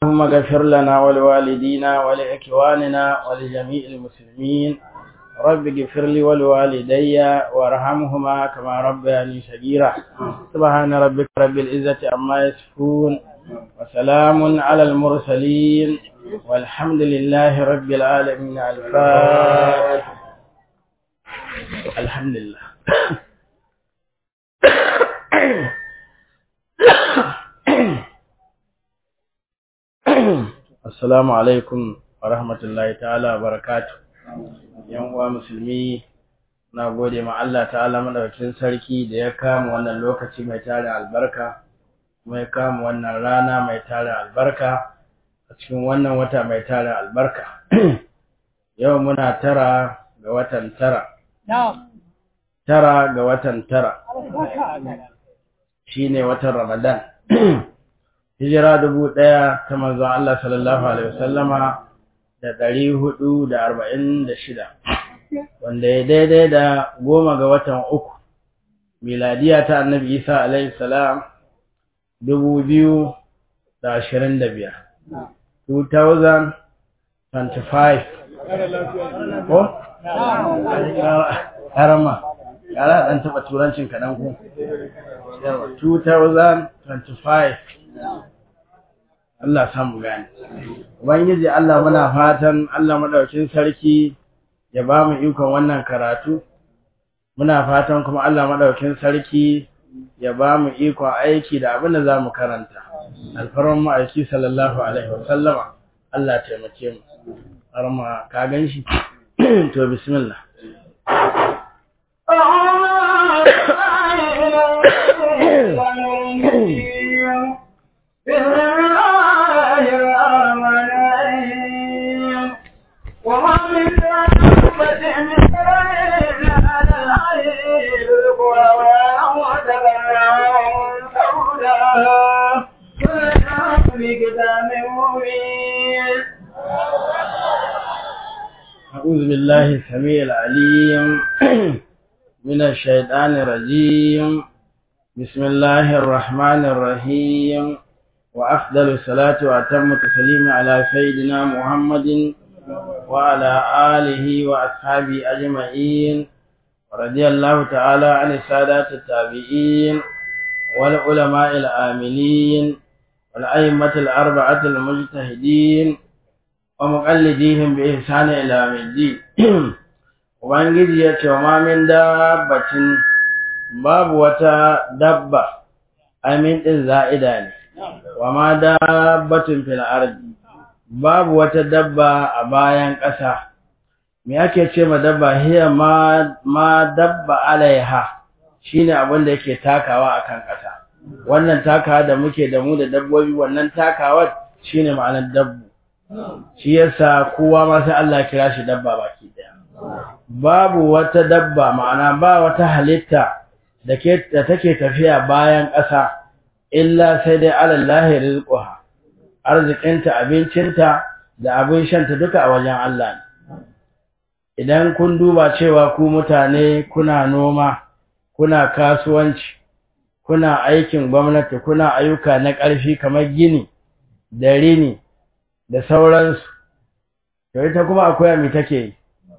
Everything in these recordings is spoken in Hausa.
اللهم اغفر لنا ولوالدينا ولإخواننا ولجميع المسلمين رب اغفر لي ولوالدي وارحمهما كما ربياني صغيرا سبحان ربك رب العزة عما يصفون وسلام على المرسلين والحمد لله رب العالمين الفاتح الحمد لله Assalamu alaikum wa rahmatullahi ta'ala wa barakatu. Yan uwa musulmi na gode ma Allah ta'ala madaukakin sarki da ya kama wannan lokaci mai tare albarka, kuma ya kama wannan rana mai tare albarka a cikin wannan wata mai tare albarka. Yau muna tara ga watan tara. Tara ga watan tara. Shi ne watan Ramadan. hijira dubu ɗaya ta manzon Allah sallallahu alaihi wasallama da ɗari hudu da arba'in da shida wanda ya daidai da goma ga watan uku miladiya ta annabi isa alaihi salam dubu biyu da ashirin da biyar 2025 ko? ƙarama ƙara ɗan taɓa turancin kaɗan ku 2025 Allah samu gani. Ubangiji Allah muna fatan Allah madaukin sarki ya ba mu ikon wannan karatu. Muna fatan kuma Allah madaukin sarki ya ba mu ikon aiki da abin da za mu karanta. Alfarman ma'aiki sallallahu alaihi wasallama Allah taimake mu. Har ma ka gan shi? To bismillah. بسم الله الرحمن الرحيم وما من دابة من غير على الحي سوداء كلها بكتاب مبين أعوذ بالله السميع العليم من الشيطان الرجيم بسم الله الرحمن الرحيم وأفضل الصلاة وأتم التسليم على سيدنا محمد وعلى آله وأصحابه أجمعين ورضي الله تعالى عن السادات التابعين والعلماء العاملين والأئمة الأربعة المجتهدين ومقلديهم بإحسان إلى يوم الدين Ubangiji ya ce wa mamin dabbacin babu wata dabba amin ɗin za'ida ne, wa ma dabbatun fil ardi babu wata dabba a bayan ƙasa. Me ake ce ma dabba hiya ma, ma dabba alaiha shine abin da yake takawa akan ƙasa. Wannan takawa da muke da mu da dabbobi wannan takawar shine ma'anar dabbu. Shi yasa kowa ma sai Allah kira shi dabba baki ɗaya. babu wata dabba ma'ana ba wata halitta da take tafiya bayan ƙasa illa sai dai alallahi rizquha arzikinta abincinta da abin shanta duka a wajen Allah ne idan kun duba cewa ku mutane kuna noma kuna kasuwanci kuna aikin gwamnati kuna ayyuka na ƙarfi kamar gini da rini da sauransu to ita kuma akwai mi take yi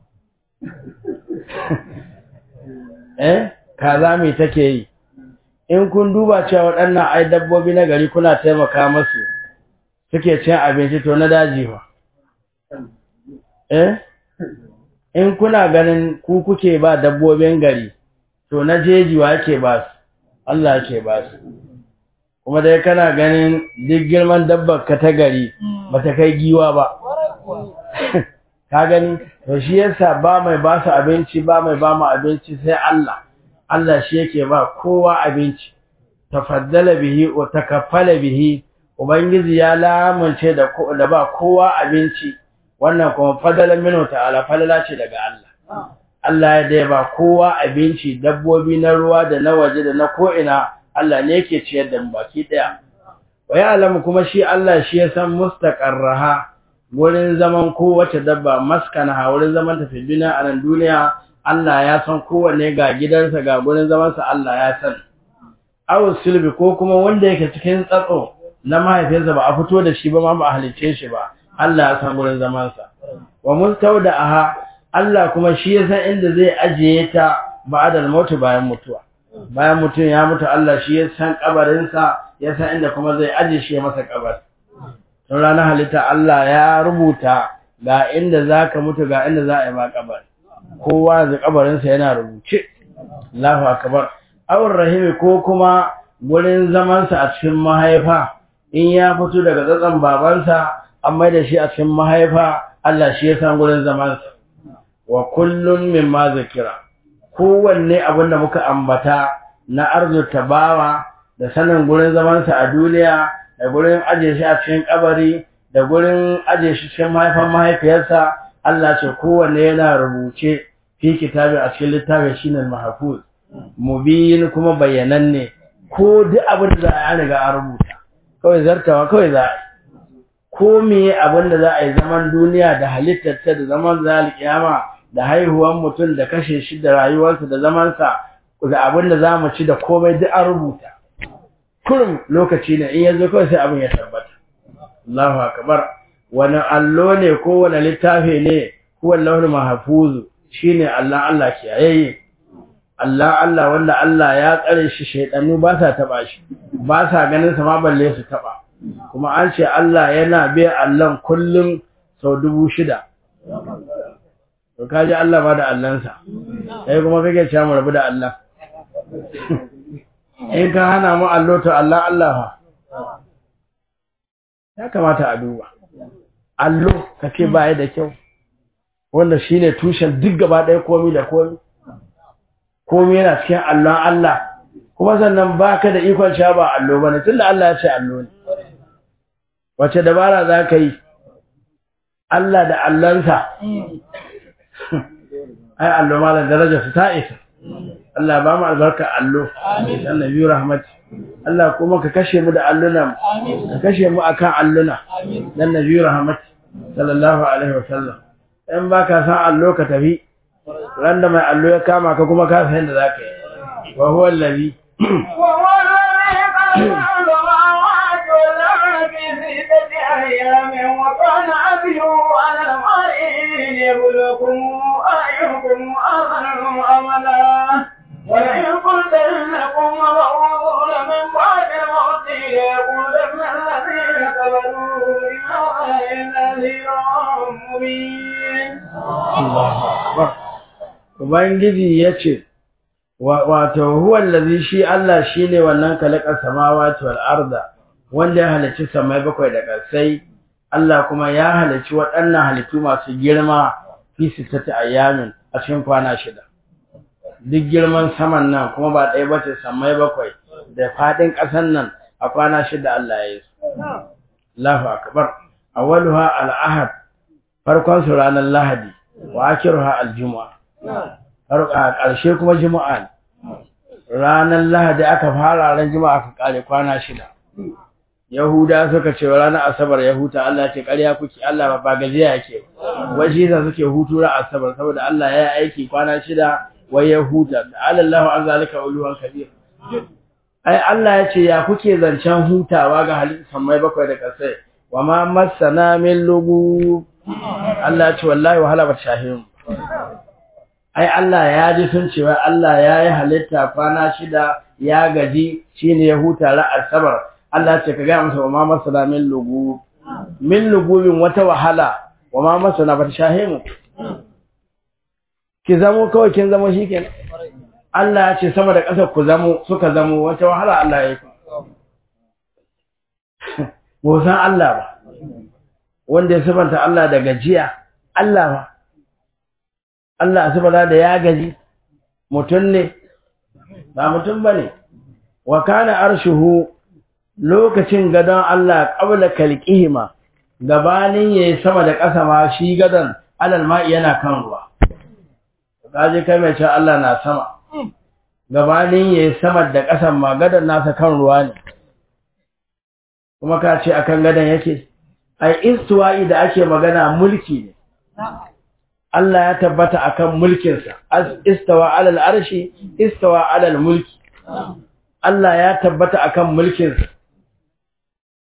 eh kaza me take yi in kun duba cewa waɗannan ai dabbobi na gari kuna taimaka musu suke cin abinci to na daji fa eh in kuna ganin ku kuke ba dabbobin gari to na jeji wa yake ba su Allah yake ba su kuma dai kana ganin duk girman dabbar ka ta gari bata kai giwa ba ka gani to shi yasa ba mai ba su abinci ba mai ba mu abinci sai Allah Allah shi yake ba kowa abinci tafaddala bihi wa takaffala bihi ubangiji ya lamunce da da ba kowa abinci wannan kuma fadala minhu ta'ala falala ce daga Allah Allah ya dai ba kowa abinci dabbobi na ruwa da na waje da na ko ina Allah ne yake ciyar da mu baki daya wa ya alamu kuma shi Allah shi ya san mustaqarraha wurin zaman kowace dabba maskana wurin zaman tafi duniya a nan duniya Allah ya san kowanne ga gidansa ga gurin zamansa Allah ya san aw sulbi ko kuma wanda yake cikin tsatso na mahaifinsa ba a fito da shi ba ma ba a halicce shi ba Allah ya san gurin zamansa wa mustawda'aha Allah kuma shi ya san inda zai ajiye ta ba'dal mautu bayan mutuwa bayan mutum ya mutu Allah shi ya san kabarinsa ya san inda kuma zai ajiye shi masa kabar tun ranar halitta Allah ya rubuta ga inda zaka mutu ga inda za a yi ma kabar kowa da kabarinsa yana rubuce Allahu akbar awar rahimi ko kuma gurin zamansa a cikin mahaifa in ya fito daga tsatsan babansa an mai da shi a cikin mahaifa Allah shi ya san gurin zamansa wa kullun mimma zakira kowanne abin da muka ambata na arzuta bawa da sanin gurin zamansa a duniya da gurin aje shi a cikin kabari da gurin aje shi cikin mahaifan mahaifiyarsa Allah ce kowanne yana rubuce fi kitabi a cikin littafin shine mahfuz mubin kuma bayyananne ko duk abin da za a riga a rubuta kawai zartawa kawai za a yi ko meye abin da za a yi zaman duniya da halittarta da zaman zal kiyama da haihuwan mutum da kashe shi da rayuwarsa da zamansa da abin da za mu ci da komai duk an rubuta kurum lokaci ne in yanzu kawai sai abin ya tabbata Allahu akbar wani allo ne ko wani littafi ne ko wallahu mahfuzu shine Allah Allah kiyaye Allah Allah wanda Allah ya tsare shi shaydanu ba sa taba shi ba sa ganin sa ma balle su taba kuma an ce Allah yana biya Allah kullum sau dubu shida to kaji Allah ba da Allahnsa sai kuma kake cewa mu rabu da Allah in ka hana mu allo to Allah Allah fa ya kamata a duba allo kace ba da kyau wanda shine tushen duk gaba ɗaya komai da komai komai yana cikin allon Allah kuma sannan baka da ikon sha ba allo bane tunda Allah ya ce allo ne wace dabara za ka yi Allah da Allahnsa ai allo malam daraja su ta isa Allah ba mu albarka allo amin annabi rahmat Allah kuma ka kashe mu da alluna ka kashe mu akan alluna amin dan nabi rahmat sallallahu alaihi wasallam in baka san allo ka tafi randa mai allo ya kama ka kuma ka san yadda zaka yi wa huwa allazi wa huwa أيام وكان عبده على الماء ليبلوكم أيكم أظلم أملا ولئن قلت إنكم مبعوثون من بعد الموت ليقولن الذين كفروا إن نذير مبين الله أكبر Ubangiji ya ce, Wato, huwallazi shi Allah shi ne wannan kalakar samawati wal arda wanda ya halicci samai bakwai da ƙasai, Allah kuma ya halicci waɗannan halittu masu girma fi sittati ayyamin a cikin kwana shida. Duk girman saman nan kuma ba ɗaya ba ce samai bakwai da faɗin ƙasan nan a kwana shida Allah ya yi su. Allahu akbar. Awwaluha al-ahad farkon su ranar Lahadi wa akhiruha al-jumu'a. a ƙarshe kuma juma'a ne ranar lahadi aka fara ran juma'a aka kare kwana shida yahuda suka ce ranar asabar ya huta Allah ce ƙarya kuke Allah ba gajiya yake waje sa suke hutu ran asabar saboda Allah ya yi aiki kwana shida wai ya huta Allah an zalika uluwan kabir ai Allah ya ce ya kuke zancen hutawa ga halittar mai bakwai da kasai wa ma masana min lugu Allah ya ce wallahi wahala ba shahimu ai Allah ya ji sun cewa Allah ya yi halitta kwana shida ya gaji shine ya huta ra asabar Allah ce ka ga masa wa ma masana min lugu min lugubin wata wahala wa ma masana ba ta shahimu ki zamo kawai kin zamo shikenan Allah ya ce sama da ƙasa ku zamo suka zamo wata wahala Allah ya yi ba san Allah ba wanda ya sabanta Allah da gajiya Allah ba Allah subhanahu da ya gaji mutum ne ba mutum bane wa kana arshuhu lokacin gadon Allah qabla kalqihima gabanin yayi sama da ƙasa ma shi gadon alal ma'i yana kan ruwa kaje kai mai cewa Allah na sama gabanin yayi sama da ƙasan ma gadon nasa kan ruwa ne kuma ka ce akan gadon yake ai istiwa'i da ake magana mulki ne Allah ya tabbata akan mulkinsa istawa alal arshi istawa alal mulki Allah ya tabbata akan mulkinsa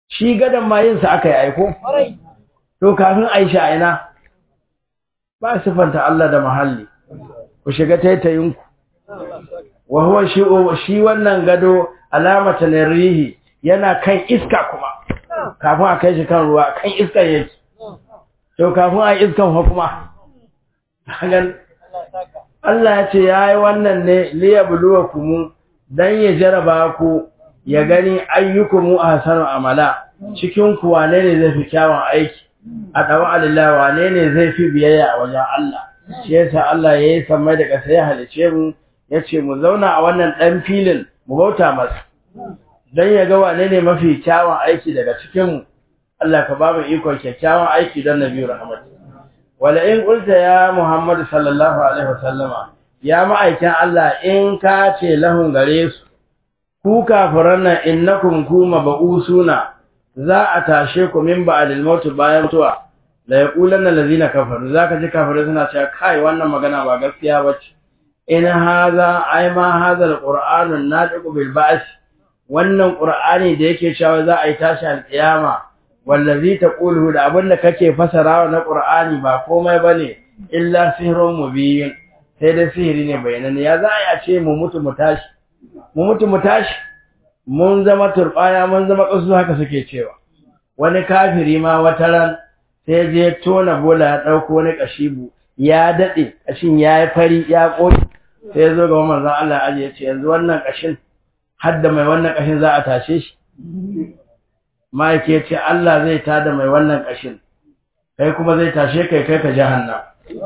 shi gadon ma yin sa aka yi aiko to kafin Aisha a ina ba sifanta Allah da mahalli ku shiga taitayinku wa huwa shi shi wannan gado alamata rihi yana kan iska kuma kafin a kai shi kan ruwa kan iska yake to kafin a iskan fa kuma hagan Allah ya ce yayi wannan ne liyabluwakum dan ya jaraba ku ya gani ayyukum ahsanu amala cikin ku wane ne zai fi kyawun aiki a dawa alillahi wane ne zai fi biyayya a wajen Allah shi yasa Allah yayi samai da kasa ya halice mu yace mu zauna a wannan dan filin mu bauta masa dan ya ga wane ne mafi kyawun aiki daga cikin mu Allah ka ba mu ikon kyakkyawan aiki don Nabi Rahmat wala in qulta ya Muhammad sallallahu alaihi wasallama ya ma'aikin Allah in ka ce lahun gare su ku kafiran nan innakum kuma ba'usuna za a tashe ku min ba'dil maut bayan mutuwa la yaqulanna allazina kafaru zaka ji kafirai suna cewa kai wannan magana ba gaskiya bace in haza ai ma haza alqur'anu nadiqu bil ba's wannan qur'ani da yake cewa za a yi tashi alqiyama wallazi taqulu da abinda kake fasarawa na qur'ani ba komai bane illa sihrun mubin sai da sihiri ne bayanan ya za a ce mu mutu mu tashi mu mutu mu tashi mun zama turbaya mun zama kasu haka suke cewa wani kafiri ma wataran sai je tona bola ya dauko wani kashibu ya dade kashin yayi fari ya koyi sai ya zo ga manzon Allah aje ya ce yanzu wannan kashin hadda mai wannan kashin za a tashe shi Mike ya ce Allah zai tada mai wannan kashin kai kuma zai tashe kai kai ka jahannam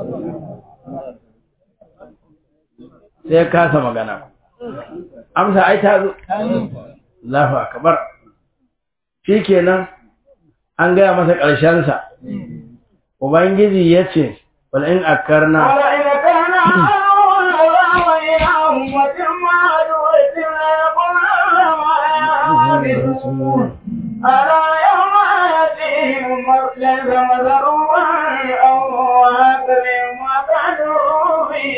sai kasa magana amsa ai ta zo Allahu akbar shikenan an gaya masa ƙarshen sa ubangiji yace wal in akarna wala in kana wa ya'um wa jama'u wa ألا يوم يأتيهم مرسل فمذروا أو هكذا ما كانوا به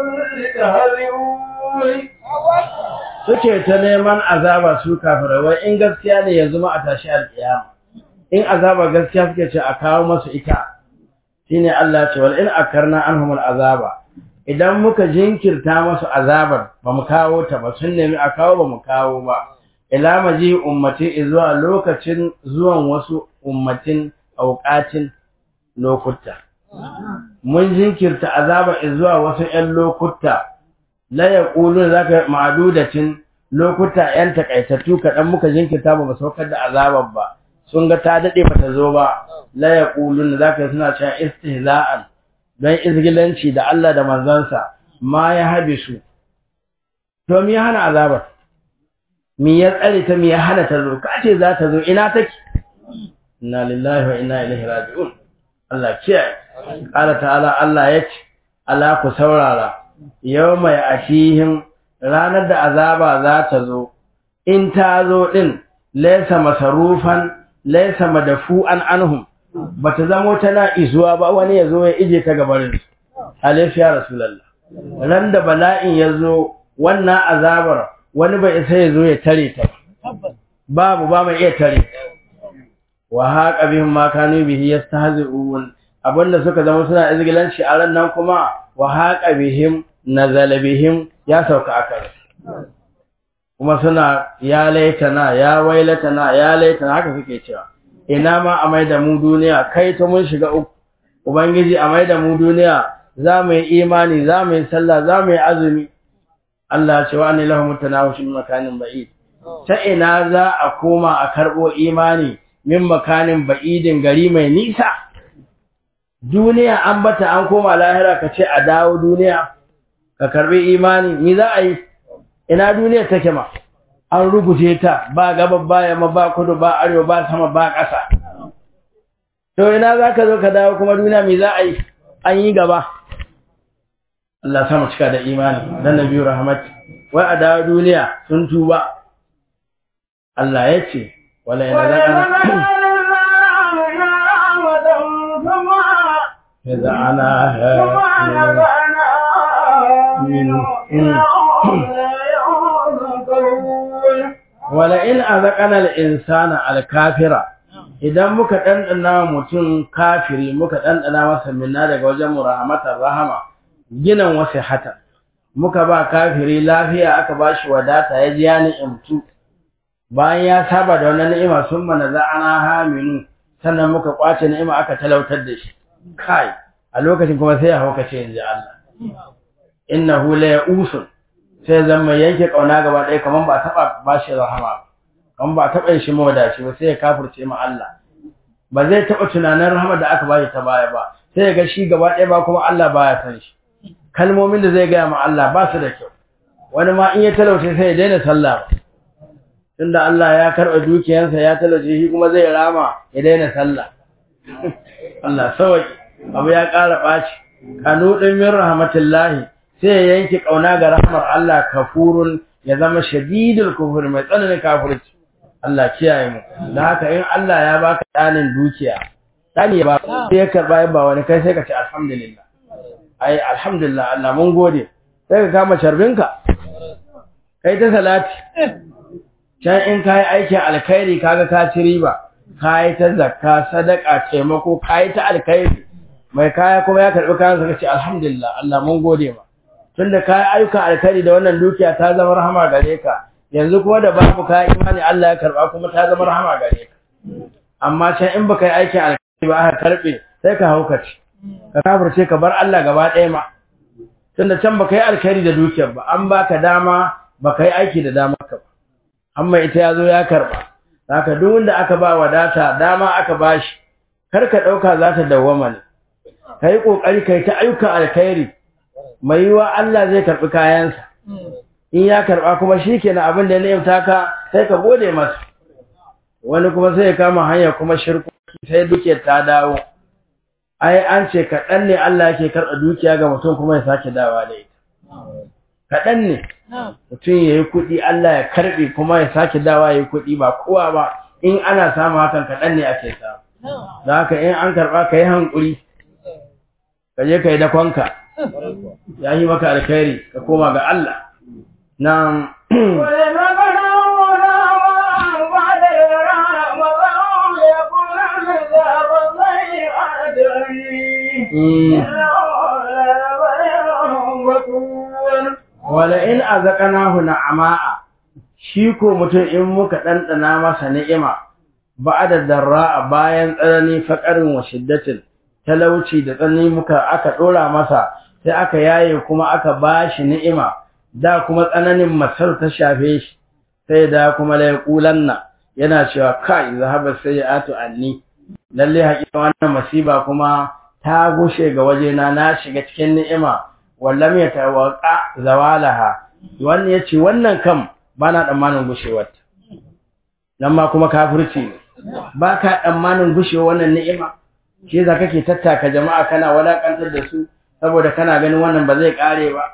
يستهزئون suke ta neman azaba su kafirai wai in gaskiya ne yanzu ma a tashi alƙiyama in azaba gaskiya suke ce a kawo masu ita shine Allah ce wal in akarna anhum azaba idan muka jinkirta masu azabar ba mu kawo ta ba sun nemi a kawo ba mu kawo ba ila maji ummati zuwa lokacin zuwan wasu ummatin auqatin lokuta mun jinkirta azaba zuwa wasu ƴan lokuta la yaqulu zaka ma'dudatin lokuta ƴan takaitattu kadan muka jinkirta ba mu saukar da azabar ba sun ga ta dade bata zo ba la yaqulun zaka suna cewa istihza'an dan izgilanci da Allah da manzansa ma ya habisu to me hana azabar me ya tsare ta me ya hana ta zo ka ce za ta zo ina take inna lillahi wa inna ilaihi raji'un Allah kiyaye qala ta'ala Allah yace ala ku saurara yawma ya'tihim ranar da azaba za ta zo in ta zo din laysa masarufan laysa madafu'an anhum bata zamo tana izuwa ba wani yazo ya ije ta gabarin alaihi ya rasulullah ran da bala'in yazo wannan azabar wani bai isa ya zo ya tare ta babu ba mai iya tare wa haqa bihim ma kanu bihi yastahzi'un abinda suka zama suna izgilanci a ran nan kuma wa haqa bihim nazala bihim ya sauka akan kuma suna ya laitana ya wailatana ya laitana haka suke cewa ina ma a mai da mu duniya kai ta mun shiga uku ubangiji a mai da mu duniya za mu yi imani za mu yi sallah za mu yi azumi Allah ce wa ne lahu mutanawashin makanin ba'id ta ina za a koma a karbo imani min makanin ba'idin gari mai nisa duniya an bata an koma lahira ka ce a dawo duniya ka karbi imani ni za a yi ina duniya take ma an rubuce ta ba gaba ba yamma ba kudu ba arewa ba sama ba ƙasa to ina za ka zo ka dawo kuma duniya me za a yi an yi gaba Allah sama cika da imani dan nabi rahmat wai a dawo duniya sun tuba Allah ya ce wala yana zakana إذا أنا wala in azaqana al-insana al-kafira idan muka dandana mutum kafiri muka dandana masa minna daga wajen mu rahmatar rahama ginan wasu hata muka ba kafiri lafiya aka bashi wadata ya ji ya ni'imtu bayan ya saba da wannan ni'ima sun mana za'ana haminu sannan muka kwace ni'ima aka talautar da shi kai a lokacin kuma sai ya haukace inji Allah innahu la ya'usun sai zan mai yanke kauna gaba ɗaya kaman ba taba bashi rahama kaman ba taba shi mawadaci ba sai ya kafirce ma Allah ba zai taba tunanin rahama da aka bashi ta baya ba sai ya ga shi gaba ɗaya ba kuma Allah baya san shi kalmomin da zai gaya ma Allah ba su da kyau wani ma in ya talauce sai ya daina sallah tunda Allah ya karɓa dukiyarsa ya talauce shi kuma zai rama ya daina sallah Allah sawai abu ya ƙara ɓaci kanu ɗin min rahmatullahi sai ya yanke ƙauna ga rahmar Allah kafurun ya zama shadidul kufur mai tsananin kafirci Allah kiyaye mu da haka in Allah ya baka ɗanin dukiya ɗani ya baka sai ya karɓa ya ba wani kai sai ka ce alhamdulillah ai alhamdulillah Allah mun gode sai ka kama charbinka kai ta salati can in kai aikin alkhairi kaga ka ci riba kai ta zakka sadaka taimako kai ta alkhairi mai kaya kuma ya karbi kayan sa kace alhamdulillah Allah mun gode ma tunda kai ayyukan alkhairi da wannan dukiya ta zama rahama gare ka yanzu kuma da babu kai imani Allah ya karba kuma ta zama rahama gare ka amma can in baka yi aikin alkhairi ba aka karbe sai ka haukace ka kafirce ka bar Allah gaba ɗaya ma tunda can baka yi alkhairi da dukiyar ba an baka dama baka yi aiki da dama ka ba amma ita yazo ya karba haka duk wanda aka ba wadata dama aka bashi kar ka dauka za ta dawwama ne kai kokari kai ta ayyukan alkhairi mai yiwa Allah zai karbi kayansa in ya karba kuma shikenan abin da ya ni'imta ka sai ka gode masa wani kuma sai ya kama hanya kuma shirku sai duke ta dawo ai an ce kaɗan ne Allah yake karɓa dukiya ga mutum kuma ya sake dawa da ita kaɗan ne mutum ya yi kuɗi Allah ya karɓe kuma ya sake dawa ya yi kuɗi ba kowa ba in ana samu hakan kaɗan ne ake samu da haka in an karɓa ka yi hankuri ka je ka yi dakonka ya yi maka alkhairi ka koma ga Allah na wala in azaqnahu na'ama'a shi ko mutum in muka dandana masa ni'ima ba'da darra bayan tsanani faqarin wa shiddatin talauci da tsanani muka aka dora masa sai aka yaye kuma aka bashi ni'ima da kuma tsananin masar ta shafe shi sai da kuma la yaqulanna yana cewa kai zahaba sayyatu anni lalle haƙiƙa wannan masiba kuma ta gushe ga wajena na shiga cikin ni'ima wallam ya tawaka zawalaha wannan yace wannan kam bana tsammanin gushewar nan ma kuma kafirci ne baka tsammanin gushewa wannan ni'ima shi yasa kake tattaka jama'a kana walakantar da su saboda kana ganin wannan ba zai kare ba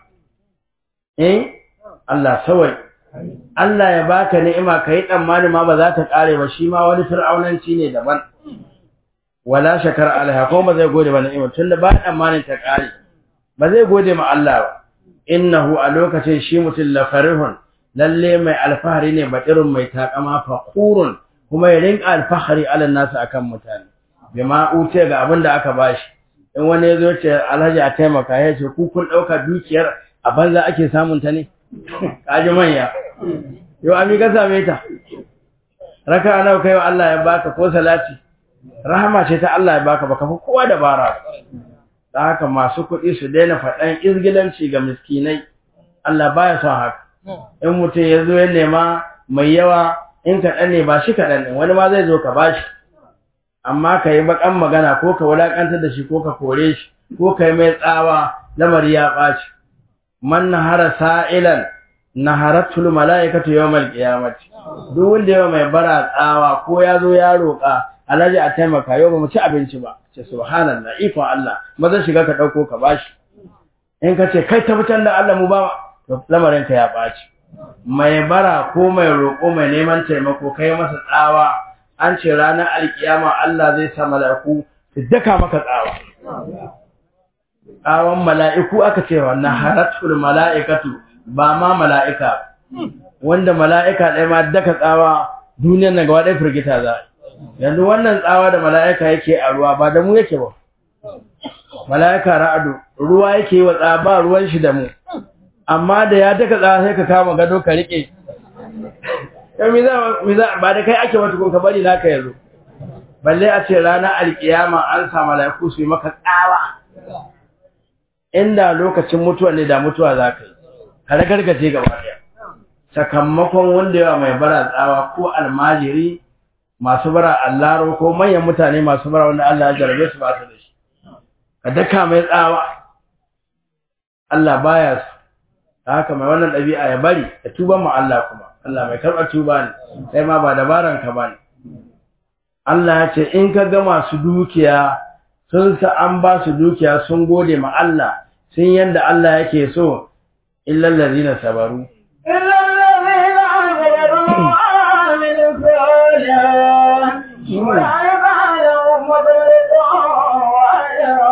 eh Allah sawai Allah ya baka ni'ima kai tsammani ma ba za ta kare ba shi ma wani fir'aunanci ne daban wala shakar alaiha ko ba zai gode ba ni'ima tunda ba tsammanin ta kare ba zai gode ma Allah ba innahu a lokacin shi mutum la farihun lalle mai alfahari ne batirun mai takama fakhurun kuma ya rinka alfahari ala nasu akan mutane bima uce ga abin da aka bashi in wani ya zo ce alhaji a taimaka ya ce ku kun dauka dukiyar a banza ake samun ta ne kaji manya yau ami ka same ta raka nawa kai wa Allah ya baka ko salati rahama ce ta Allah ya baka baka fi kowa dabara da haka masu kuɗi su daina faɗan izgilanci ga miskinai Allah baya son haka in mutum ya zo ya nema mai yawa in kaɗan ne ba shi kaɗan ne wani ma zai zo ka bashi amma ka yi baƙan magana ko ka wulaƙantar da shi ko ka kore shi ko ka yi mai tsawa lamari ya ɓaci man nahara sa'ilan naharatul mala'ikatu yawmal qiyamati duk wanda yawa mai bara tsawa ko ya zo ya roƙa alhaji a taimaka yau ba mu ci abinci ba ce subhanallah ikon Allah maza shiga ka dauko ka bashi in ka ce kai tabbatar da Allah mu ba to lamarin ka ya baci mai bara ko mai roƙo mai neman taimako kai masa tsawa an ce ranar alkiyama Allah zai sa mala'iku su daka maka tsawa tsawon mala'iku aka ce wannan haratul mala'ikatu ba ma mala'ika wanda mala'ika ɗaya ma daka tsawa duniyar nan gaba ɗaya firgita za yanzu wannan tsawa da mala'ika yake a ruwa ba da mu yake ba mala'ika ra'adu ruwa yake yi wa tsawa ba ruwan shi da mu amma da ya daka tsawa sai ka kama gado ka riƙe ba da kai ake wata kun ka bari naka yanzu balle a ce ranar alkiyama an sa mala'iku su yi maka tsawa inda lokacin mutuwa ne da mutuwa za ka yi ka ragargaje gaba ɗaya sakamakon wanda yawa mai bara tsawa ko almajiri masu bara allaro ko manyan mutane masu bara wanda Allah ya jarabe su ba su da shi ka daka mai tsawa Allah baya su ta haka mai wannan ɗabi'a ya bari ya tuba mu Allah kuma Allah mai karɓar tuba ne sai ma ba dabaran ka ba ne Allah ya ce in ka ga masu dukiya sun sa an ba su dukiya sun gode ma Allah sun yanda Allah yake so illal ladina sabaru إلا الذين آمنوا وعملوا الصالحات أولئك لهم مغفرة وأجر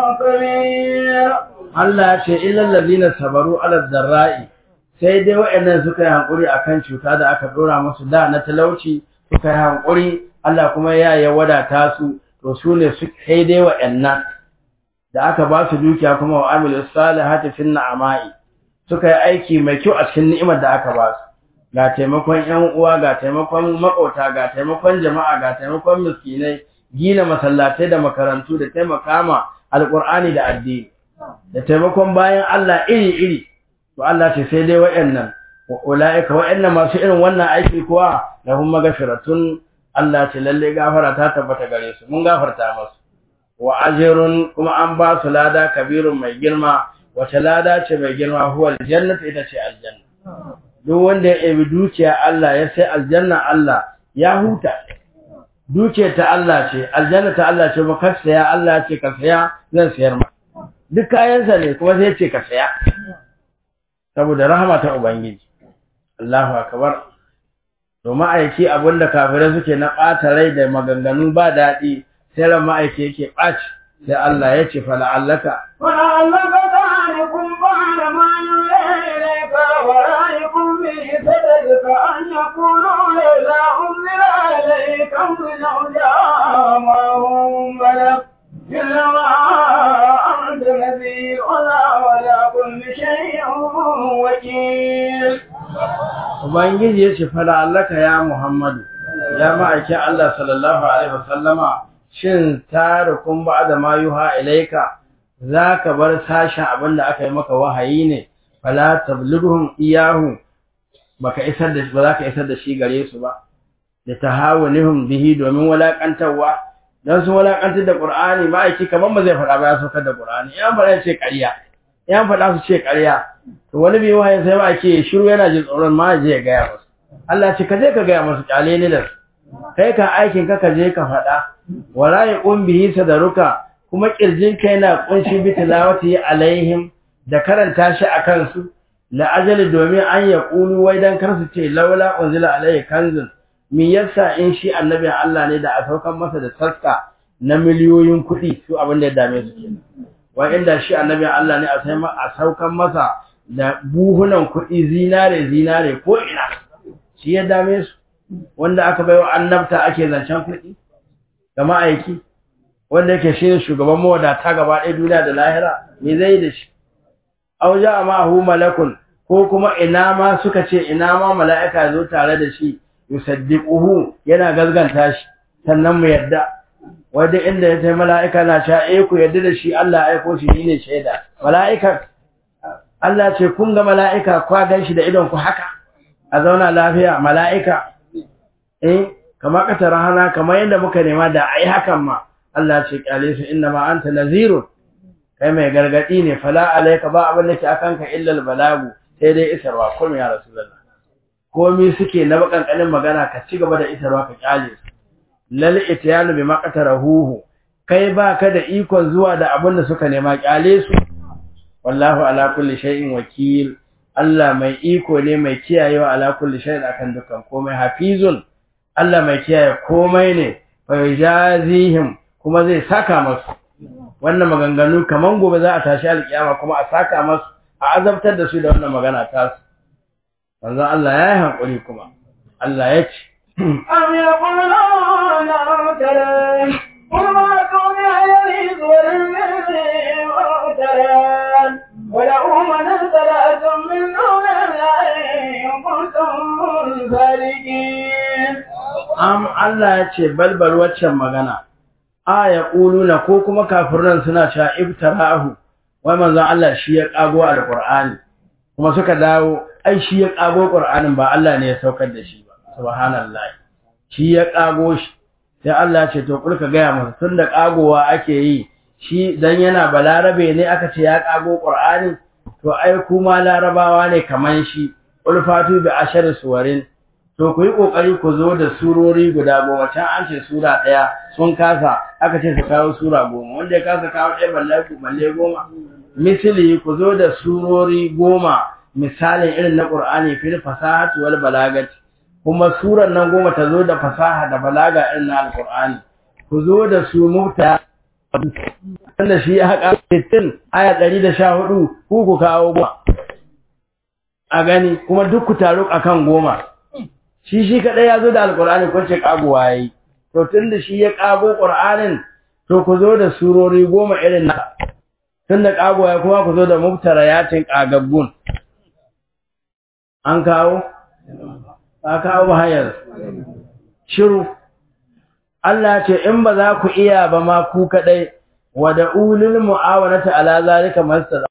كبير Allah ya ce illal ladina sabaru ala dharra'i sai dai waɗannan suka yi hankuri akan cuta da aka dora musu da na talauci suka yi hankuri Allah kuma ya ya wadata su to su ne su sai dai waɗannan da aka ba su dukiya kuma wa amilu salihati fin na'ama'i suka yi aiki mai kyau a cikin ni'imar da aka ba su ga taimakon ƴan uwa ga taimakon makota ga taimakon jama'a ga taimakon miskinai gina masallatai da makarantu da taimaka ma alqur'ani da addini da taimakon bayan Allah iri-iri to Allah ce sai dai waɗannan wa ulaika waɗannan masu irin wannan aiki kuwa lahum maghfiratun Allah ce lalle gafara ta tabbata gare su mun gafarta masu wa ajrun kuma an ba su lada kabirun mai girma wace lada ce mai girma huwa aljannatu ita ce aljanna duk wanda ya ebi dukiya Allah ya sai aljanna Allah ya huta dukiyar ta Allah ce aljanna ta Allah ce ba ka saya Allah ce ka saya zan sayar ma duk kayansa ne kuma sai ce ka saya saboda rahama ta ubangiji Allahu akbar to ma'aiki abinda kafirai suke na ɓata rai da maganganu ba daɗi sai ran ma'aiki yake ɓaci sai Allah ya ce fala'allaka ولعلك تعرفكم بعد ما يوحى إليك ورأيكم به صدقك أن يقولوا إذا أنزل إليك من أولياء ما هم ملك إلا ما أنت نذير ولا ولا كل شيء وكيل Ubangiji ya ce fala'allaka ya Muhammadu ya ma'aiki Allah sallallahu alaihi wasallama shin tarikun ba'da ma yuha ilaika zaka bar sashen abinda aka yi maka wahayi ne fala tablighuhum iyahu baka isar da ba zaka isar da shi gare su ba da tahawunihum bihi domin walakantarwa dan sun walakantar da Qur'ani ma'aiki kaman ba zai faɗa ba ya saukar da Qur'ani yan faɗa ce ƙarya yan faɗa su ce ƙarya to wani bai wahayi sai ma'aiki shiru yana jin tsoron ma je ya gaya musu Allah ce ka je ka gaya musu kyale ni da kai ka aikin ka ka je ka faɗa wala yaqum bihi sadaruka kuma kirjin ka yana kunshi bi tilawati alaihim da karanta shi akan su la ajali domin an yaqulu wai dan kar su ce laula unzila alaihi kanzun me yasa in shi annabin Allah ne da a saukan masa da taska na miliyoyin kuɗi su abin da ya dame su kenan wa inda shi annabin Allah ne a sai a saukan masa da buhunan kuɗi zinare zinare ko ina shi ya dame su wanda aka baiwa annabta ake zancen kuɗi da ma'aiki wanda yake shi ne shugaban mawadata gaba ɗaya duniya da lahira me zai da shi auja a ma'ahu malakun ko kuma ina ma suka ce ina ma mala'ika zo tare da shi yusaddiquhu yana gazganta shi sannan mu yadda wanda inda ya ce mala'ika na sha eh ku yadda da shi Allah aiko shi ne shaida mala'ika Allah ce kun ga mala'ika kwa gan shi da idon ku haka a zauna lafiya mala'ika eh kamar kata rahana kamar yadda muka nema da ai hakan ma Allah ce kyale su inna ma anta nazirun kai mai gargadi ne fala alayka ba abin da ke akan ka illa balagu sai dai isarwa ko ya rasulullah komai suke na bakankanin magana ka ci gaba da isarwa ka kyale su lal ityanu bima qatarahu kai ba ka da ikon zuwa da abin da suka nema kyale su wallahu ala kulli shay'in wakil Allah mai iko ne mai kiyayewa ala kulli shay'in akan dukkan komai hafizun Allah mai kiyaye komai ne fa yajazihim kuma zai saka masu wannan maganganu kaman gobe za a tashi alkiyama kuma a saka masu a azabtar da su da wannan magana ta su manzo Allah ya yi hankuri kuma Allah ya ce أم يقولون اعترى قل ما كون يليد والمن معترى وله من ابتلأتم من دون الله إن كنتم صادقين am Allah ya ce balbal waccan magana a ya ƙuluna ko kuma kafiran suna cewa ibtara'ahu wai manzon Allah shi ya kago alqur'ani kuma suka dawo ai shi ya kago qur'anin ba Allah ne ya saukar da shi ba subhanallahi shi ya kago shi sai Allah ya ce to kulka gaya masa tunda kagowa ake yi shi dan yana balarabe ne aka ce ya kago qur'ani to ai kuma larabawa ne kaman shi ulfatu bi ashar suwarin to ku yi ƙoƙari ku zo da surori guda goma can an ce sura ɗaya sun kasa aka ce su kawo sura goma wanda ya kasa kawo ɗaya balle balle goma misali ku zo da surori goma misalin irin na ƙur'ani fil fasahati wal balagati kuma surar nan goma ta zo da fasaha da balaga irin na alƙur'ani ku zo da su mubta wanda shi ya haƙa 60 aya 114 ku ku kawo goma a gani kuma duk ku taru akan goma shi shi kadai ya zo da alkur'ani ko ce kagowa yayi to tunda shi ya kago qur'anin to ku zo da surori goma irin na tunda kagowa ya kuma ku zo da mubtarayatin kagaggun an kawo ba kawo ba hayar shiru Allah ce in ba za ku iya ba ma ku kadai wa da ulil mu'awanata ala zalika mastada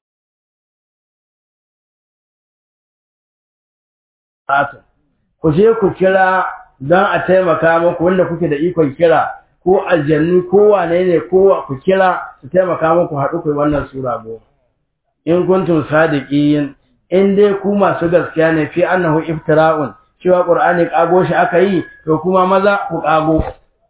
ku je ku kira don a taimaka muku wanda kuke da ikon kira ko aljannu ko wane ne ko ku kira su taimaka muku haɗu ku wannan sura goma in kuntum sadiqin in dai ku masu gaskiya ne fi annahu iftira'un cewa qur'ani kago shi aka yi to kuma maza ku kago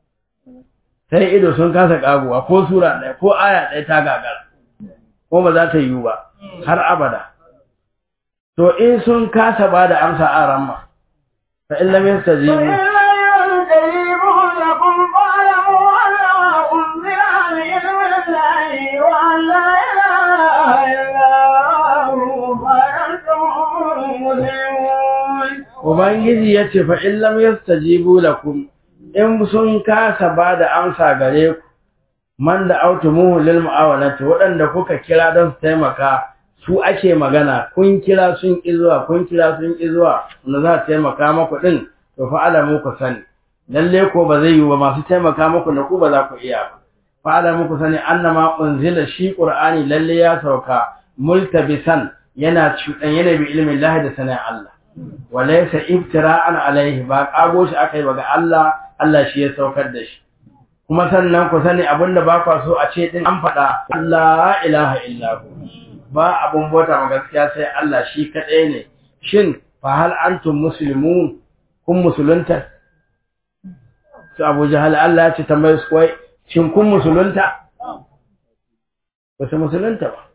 sai ido sun kasa kagowa ko sura ɗaya ko aya ɗaya ta gagara ko ba za ta yiwu ba har abada to in sun kasa ba da amsa a ramma فإن لم يستجيبوا فإن لم يستجيبوا لكم فاعلموا أنما أنزل عليهم الله وأن لا إله إلا هو فأنتم مسلمون Ubangiji ya ce, fa'in lam yastajibu lakum in sun kasa ba da amsa gare ku, man da autu muhu lil mu'awanati waɗanda kuka kira don su taimaka su ake magana kun kira sun ƙi zuwa kun kira sun ƙi zuwa wanda za su taimaka maku ɗin to fa alamu ku sani lalle ko ba zai yi ba masu taimaka maku da ku ba za ku iya ba fa alamu ku sani annama unzila shi qur'ani lalle ya sauka multabisan yana cuɗan yana bi ilmin lahi da sanin Allah wa laysa iftira'an alaihi ba kago shi akai ba ga Allah Allah shi ya saukar da shi kuma sannan ku sani abinda ba kwa so a ce din an faɗa la ilaha illa hu ba abun bauta ma gaskiya sai Allah shi kaɗai ne shin fa hal antum muslimun kun musulunta su Abu Jahal Allah ya ce tambaye su kai shin kun musulunta ba su musulunta ba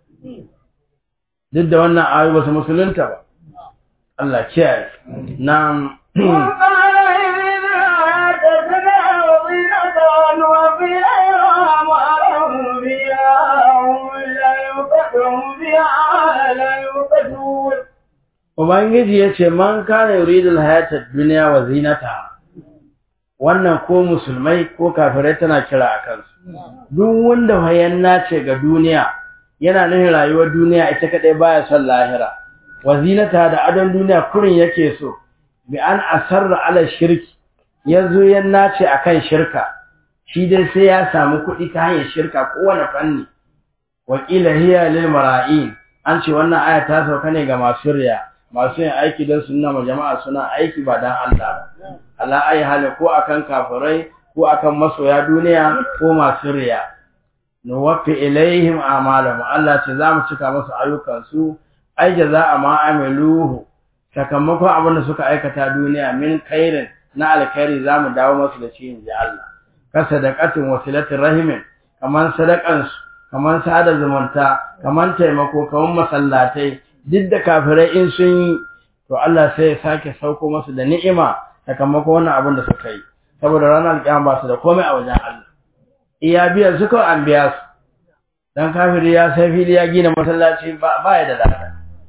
duk da wannan ayoyi ba su musulunta ba Allah kiyaye na وقال إذن أعتدنا وظينة وفي الأيام أرهم بها هم لا يفتحهم بها لا يفتحون Ubangiji ya ce, Man kana yuridul hayatar duniya wa zinata, wannan ko musulmai ko kafirai tana kira a kansu. Duk wanda hayanna ce ga duniya, yana nufin rayuwar duniya ita kaɗai baya son lahira. Wa zinata da adon duniya kurin yake so, bi an asarra ala shirki, ya zo yanna ce a kan shirka, shi dai sai ya samu kuɗi ta hanyar shirka kowane fanni. Wakila hiya lil mara'in, an ce wannan aya ta sauka ne ga masu riya. masu yin aiki don sunna ma jama'a suna aiki ba dan Allah ba ala ayi hali ko akan kafirai ko akan masoya duniya ko masu riya nuwaffi ilaihim a'malahum Allah ce zamu cika musu ayyukan su ai jaza'a ma amiluhu sakamakon abin da suka aikata duniya min khairin na alkhairi zamu dawo musu da shi inji Allah ka sadaqatin wasilatir rahimin kaman sadakan su kaman sada zumunta kaman taimako kaman masallatai duk da kafirai in sun yi to Allah sai ya sake sauko masu da ni'ima sakamakon wannan abin da suka yi saboda ranar kiyama ba su da komai a wajen Allah iya biya su kawai an biya su dan kafiri ya sai fili ya gina masallaci ba ba ya da lada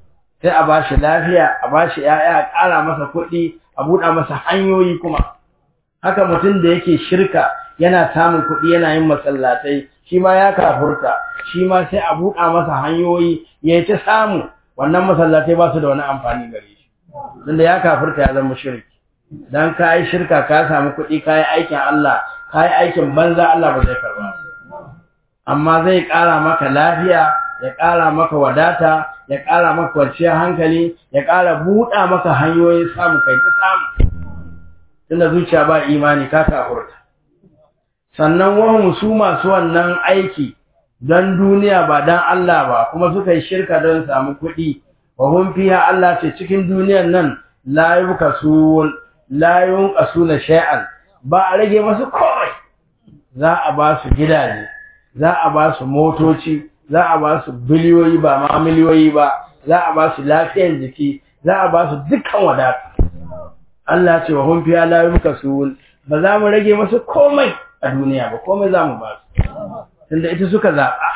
sai a ba shi lafiya a ba shi ‘ya'ya a ƙara masa kuɗi a buɗa masa hanyoyi kuma haka mutum da yake shirka yana samun kuɗi yana yin masallatai shi ma ya kafurta shi ma sai a buɗa masa hanyoyi ya yi ta samu wannan masallatai ba su da wani amfani gare shi tunda ya kafurta ya zama shirki dan ka yi shirka ka samu kuɗi ka yi aikin Allah ka yi aikin banza Allah ba zai karba amma zai ƙara maka lafiya ya ƙara maka wadata ya ƙara maka kwanciyar hankali ya ƙara buɗa maka hanyoyin samu kai ta samu tunda zuciya ba imani ka kafurta sannan wahum su masu wannan aiki don duniya ba don Allah ba kuma suka yi shirka don samu kuɗi wa hum fiha Allah ce cikin duniyan nan la yubkasun la yunqasuna shay'an ba a rage masu komai za a ba su gidaje za a ba su motoci za a ba su biliyoyi ba ma miliyoyi ba za a ba su lafiyar jiki za a ba su dukkan wadata Allah ce wa hum fiha la yubkasun ba za mu rage masu komai a duniya ba komai za mu ba su tunda ita suka zaɓa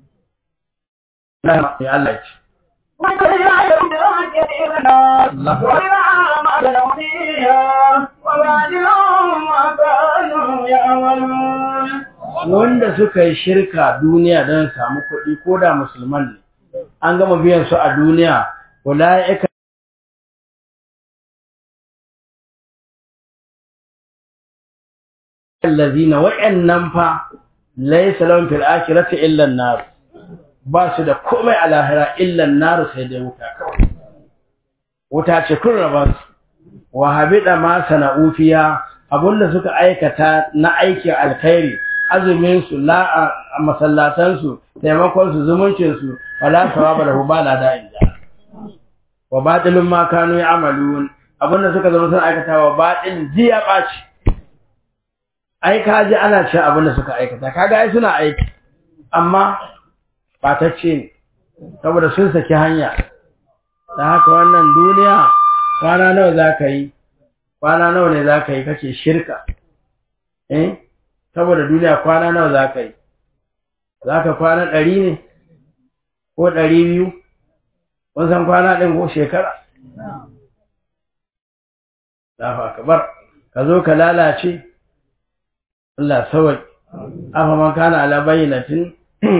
Allah ya ce wanda suka yi shirka duniya don samu kuɗi ko da musulman ne an gama biyan su a duniya ula'ika allazina wa'annan fa laysa lahum fil akhirati illa an-nar ba su da komai a lahira illa an-nar sai dai wuta kawai wuta ce kun raba su wa habida ma sana'u fiya abunda suka aikata na aikin alkhairi azumin su la masallatan su taimakon su zumuncin su wala sawaba lahu ba la da inda wa batilun ma kanu ya'malun abunda suka zama sun aikata wa batil ji ya baci ai ka ji ana ce abin da suka aikata kaga ai suna aiki amma batacce ne saboda sun saki hanya da haka wannan duniya kwana nawa za ka yi kwana nawa ne za ka yi kake shirka eh saboda duniya kwana nawa za ka yi za ka kwana ɗari ne ko ɗari biyu kun san kwana ɗin ko shekara Allahu akbar ka zo ka lalace Allah sawai afa man kana ala bayyinatin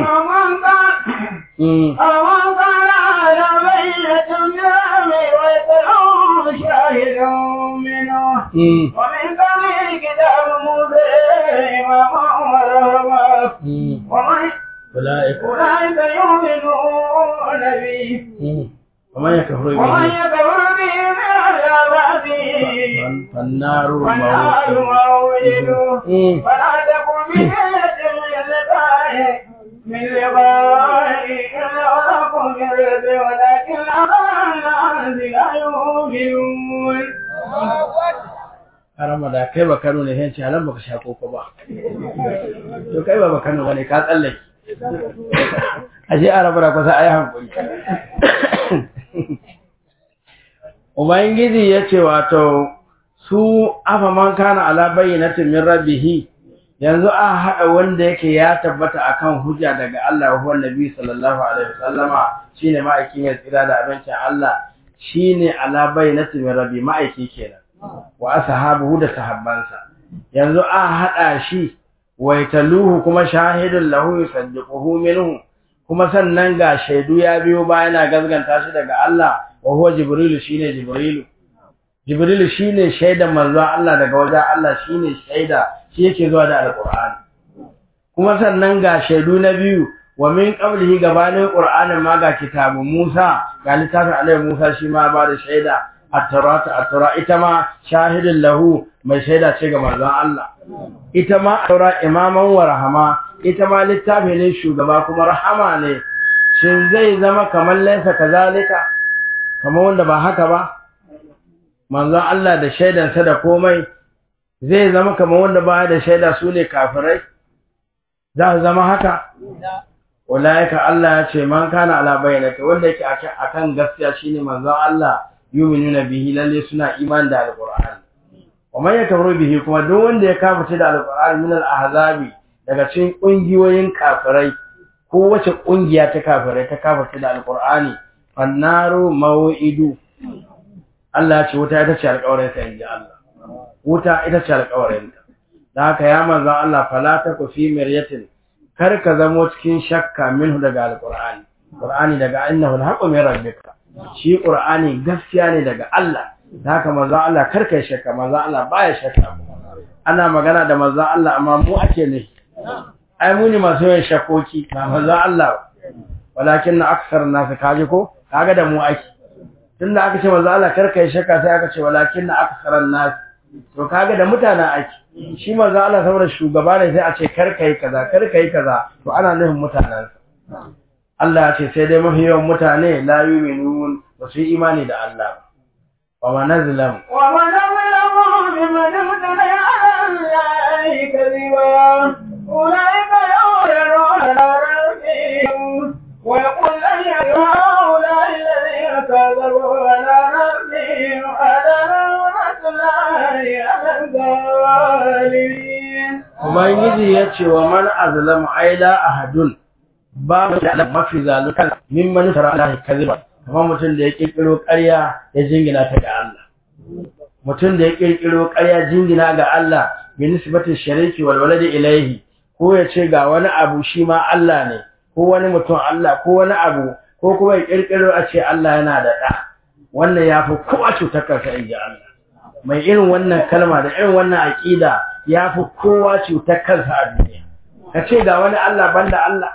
أمن كان على بينة من أمر ويتلوه شاهد منه ومن قبل كتاب موسى إماما ورحمة ومن أولئك أولئك يؤمنون به ومن يكفر ومن به يكفر به من العذاب فالنار والنار موعده موعده فلا تكن بجنة من لقائه من لقائه إلا ولكم من رزق ولكن أظن لا يؤمنون harama da kai ba Kano ne sai halan baka sha koko ba to kai ba Kano bane ka tsallake aje araba da kusa ayi hankuri Ubangiji ya ce wato su afa man kana ala bayyinatin min rabbih yanzu a haɗa wanda yake ya tabbata akan hujja daga Allah wa huwa nabi sallallahu alaihi wasallama shine ma'aikin ya tsira da abincin Allah shine ala bayyinatin min rabbi ma'aiki kenan wa ashabuhu da sahabbansa yanzu a haɗa shi wa yataluhu kuma shahidun lahu yusaddiquhu minhu kuma sannan ga shaidu ya biyo ba yana gazganta shi daga Allah wa huwa jibrilu shine jibrilu jibrilu shine shaidan manzon Allah daga wajen Allah shine shaida shi yake zuwa da alqur'ani kuma sannan ga shaidu na biyu wa min qablihi gabanin qur'anin ma ga kitabu Musa ga littafin Annabi Musa shi ma ba da shaida at-taurata at-taura ita ma shahidun lahu mai shaida ce ga manzon Allah ita ma taura imaman wa rahama ita ma littafi ne shugaba kuma rahama ne shin zai zama kamar laisa kazalika kamar wanda ba haka ba manzon Allah da shaidansa da komai zai zama kamar wanda ba da shaida su ne kafirai za su zama haka ulaika Allah ya ce man kana ala bayyinati wanda yake akan gaskiya shine manzon Allah yu'minuna bihi lalle suna iman da alqur'ani wa man yakfuru bihi kuma duk wanda ya kafirce da alqur'ani min al-ahzabi daga cikin kungiyoyin kafirai ko wace kungiya ta kafirai ta kafirce da alqur'ani fannaru maw'idu Allah ya ce wuta ita ce alƙawarin ta inji Allah wuta ita ce alƙawarin ta da haka ya manzon Allah fala taku fi miryatin kar ka zamo cikin shakka minhu daga alqur'ani qur'ani daga innahu alhaqqu min rabbika shi qur'ani gaskiya ne daga Allah da haka manzon Allah kar ka shakka manzon Allah baya shakka ana magana da manzon Allah amma mu ake ne ai mu ne masu yin shakoki ba manzon Allah walakin na aksar nasu kaji ko kaga da mu ake tunda aka ce manzo Allah karka yi shakka sai aka ce walakin na aksaran nas to kaga da mutanen ake shi manzo Allah saboda shugaba ne sai a ce karka yi kaza karka yi kaza to ana nufin mutanen Allah ya ce sai dai mafi yawan mutane la yu'minun ba su yi imani da Allah ba wa manazlam wa manazlamu mimman ibtala Allah kadhiba ulaika yawruna rabbihim ويقول لن هؤلاء الذين كذبوا على ربهم أدنى الله على الظالمين Ubangiji ya ce wa man azlamu aila ahadun ba mu da mafi zalukan min man tara Allah kaziba kamar mutum da ya kirkiro ƙarya ya jingina ta ga Allah mutum da ya kirkiro ƙarya jingina ga Allah bi nisbatin shariki wal waladi ilaihi ko ya ce ga wani abu shi ma Allah ne ko wani mutum Allah ko wani abu ko kuma ya kirkiro a ce Allah yana da ɗa wannan ya fi kowa cutar kansa in ji Allah mai irin wannan kalma da irin wannan aƙida ya fi kowa cutar kansa a duniya ka ce ga wani Allah banda Allah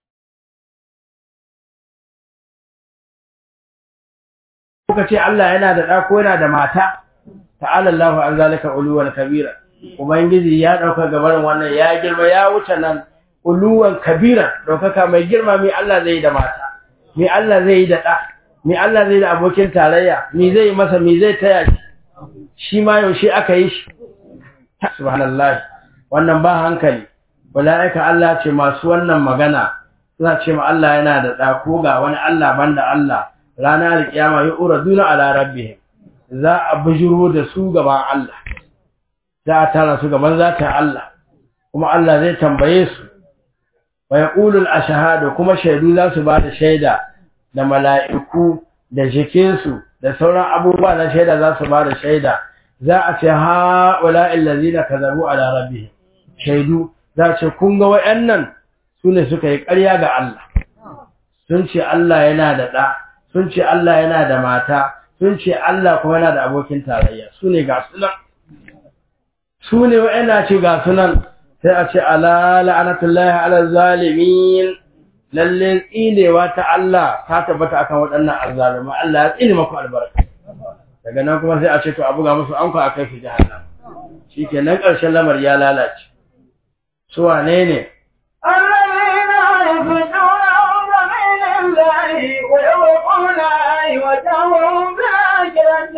ko ka ce Allah yana da ɗa ko yana da mata ta'ala Allahu an zalika uluwan kabira ubangiji ya ɗauka gabarin wannan ya girma ya wuce nan uluwan kabira ɗaukaka mai girma mai Allah zai yi da mata mai Allah zai yi da ɗa mai Allah zai yi da abokin tarayya mai zai yi masa mai zai taya shi shi ma yaushe aka yi shi subhanallah wannan ba hankali wala'ika Allah ce masu wannan magana suna ce ma Allah yana da ɗa ko ga wani Allah banda Allah ranar alƙiyama ya ura duna ala rabbihim za a bijiro da su gaban Allah za a tara su gaban zatin Allah kuma Allah zai tambaye su wa yaqulu al-ashhadu kuma shaidu za su ba da shaida da mala'iku da jikinsu da sauran abubuwa na shaida za su ba da shaida za a ce ha wala allazina kazabu ala rabbihim shaidu za ce kun ga wayannan sune suka yi ƙarya ga Allah sun ce Allah yana da ɗa sun ce Allah yana da mata sun ce Allah kuma yana da abokin tarayya sune ga sunan sune wayanda ce ga sunan sai a ce ala la'anatullahi ala zalimin lalle tsinewa ta Allah ta tabbata akan waɗannan azzaluma Allah ya tsine maku albarka daga nan kuma sai a ce to a buga musu anko a kai su jahannam shikenan ƙarshen lamar ya lalace su wane ne الذين يفتون سبيل الله ويوقون وتهم بأجرة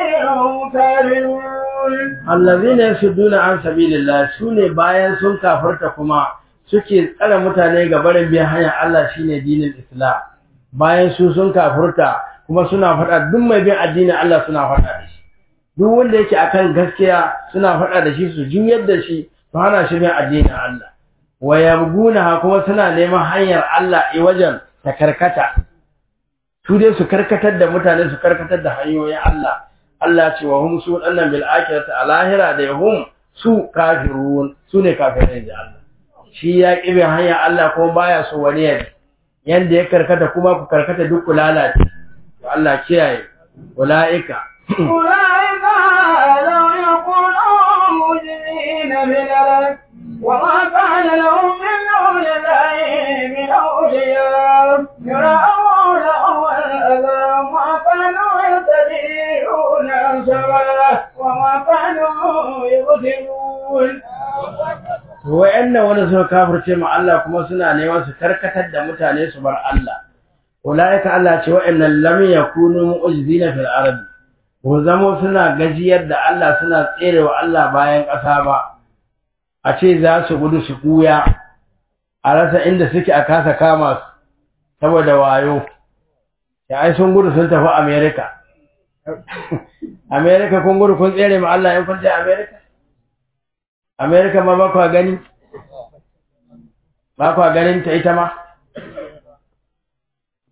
كافرون allazina yasudduna an sabilillah sune bayan sun kafarta kuma suke tsare mutane ga barin biyan hanyar Allah shine dinin Islam bayan su sun kafurta kuma suna faɗa duk mai bin addinin Allah suna faɗa da shi duk wanda yake akan gaskiya suna faɗa da shi su juyar da shi su hana shi bin addinin Allah wa yabguna kuma suna neman hanyar Allah i wajen ta karkata su dai su karkatar da mutane su karkatar da hanyoyin Allah Allah ce wa hum su dannan bil akhirati a lahira da hum su kafirun su ne kafirai da Allah shi ya kibe hanya Allah kuma baya so wani ya yanda ya karkata kuma ku karkata duk ku lalace to Allah kiyaye ulaika أولئك لو يكونوا مجرمين بالأرض وما كان لهم من دون الله من أولياء يرعونهم الأذى وما كانوا يهتدون سبلا وما كانوا يبصرون wa'annan wanda suka kafirce ma Allah kuma suna neman su karkatar da mutane su bar Allah ulaika Allah ce wa'annan lam yakunu mu'jizina fil ardi ko zamo suna gajiyar da Allah suna tserewa Allah bayan ƙasa ba a ce za su gudu su kuya a rasa inda suke a kasa kama su saboda wayo ya ai sun gudu sun tafi America America kun gudu kun tsere ma Allah in kun je America America ma ba kwa gani ba kwa ganin ta ita ma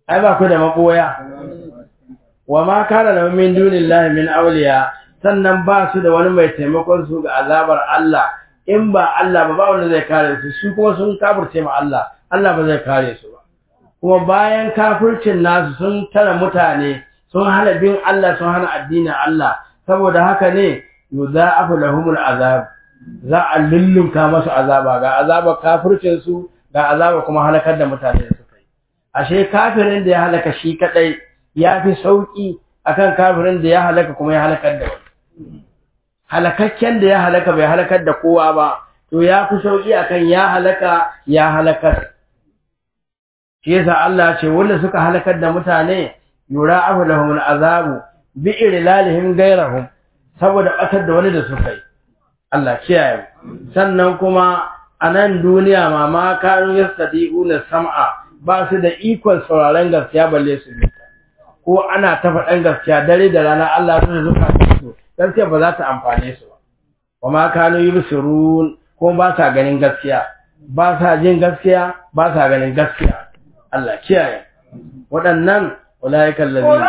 ai ba ku da maboya wa ma kana lahum min dunillahi min awliya sannan ba su da wani mai taimakon su ga azabar Allah in ba Allah ba ba wanda zai kare su su kuma sun kafirce ma Allah Allah ba zai kare su ba kuma bayan kafircin nasu sun tara mutane sun hana bin Allah sun hana addinin Allah saboda haka ne yudha'afu lahumul azab za a lullunka masu azaba ga azaba kafircin su ga azaba kuma halakar da mutane da suka yi ashe kafirin da ya halaka shi kadai ya fi sauki akan kafirin da ya halaka kuma ya halakar da wani halakakken da ya halaka bai halakar da kowa ba to ya fi sauki akan ya halaka ya halakar shi yasa Allah ce wanda suka halakar da mutane yura'afu lahum al'azabu bi irlalihim gairahum saboda batar da wani da suka yi Allah kiyaye sannan kuma a nan duniya ma ma kanu yastadi'una sam'a ba su da ikon sauraron gaskiya balle su yi ko ana ta faɗan gaskiya dare da rana Allah ya zuka su gaskiya ba za ta amfane su ba wa ma kanu yubsirun ko ba sa ganin gaskiya ba sa jin gaskiya ba sa ganin gaskiya Allah kiyaye waɗannan ulaiikal ladina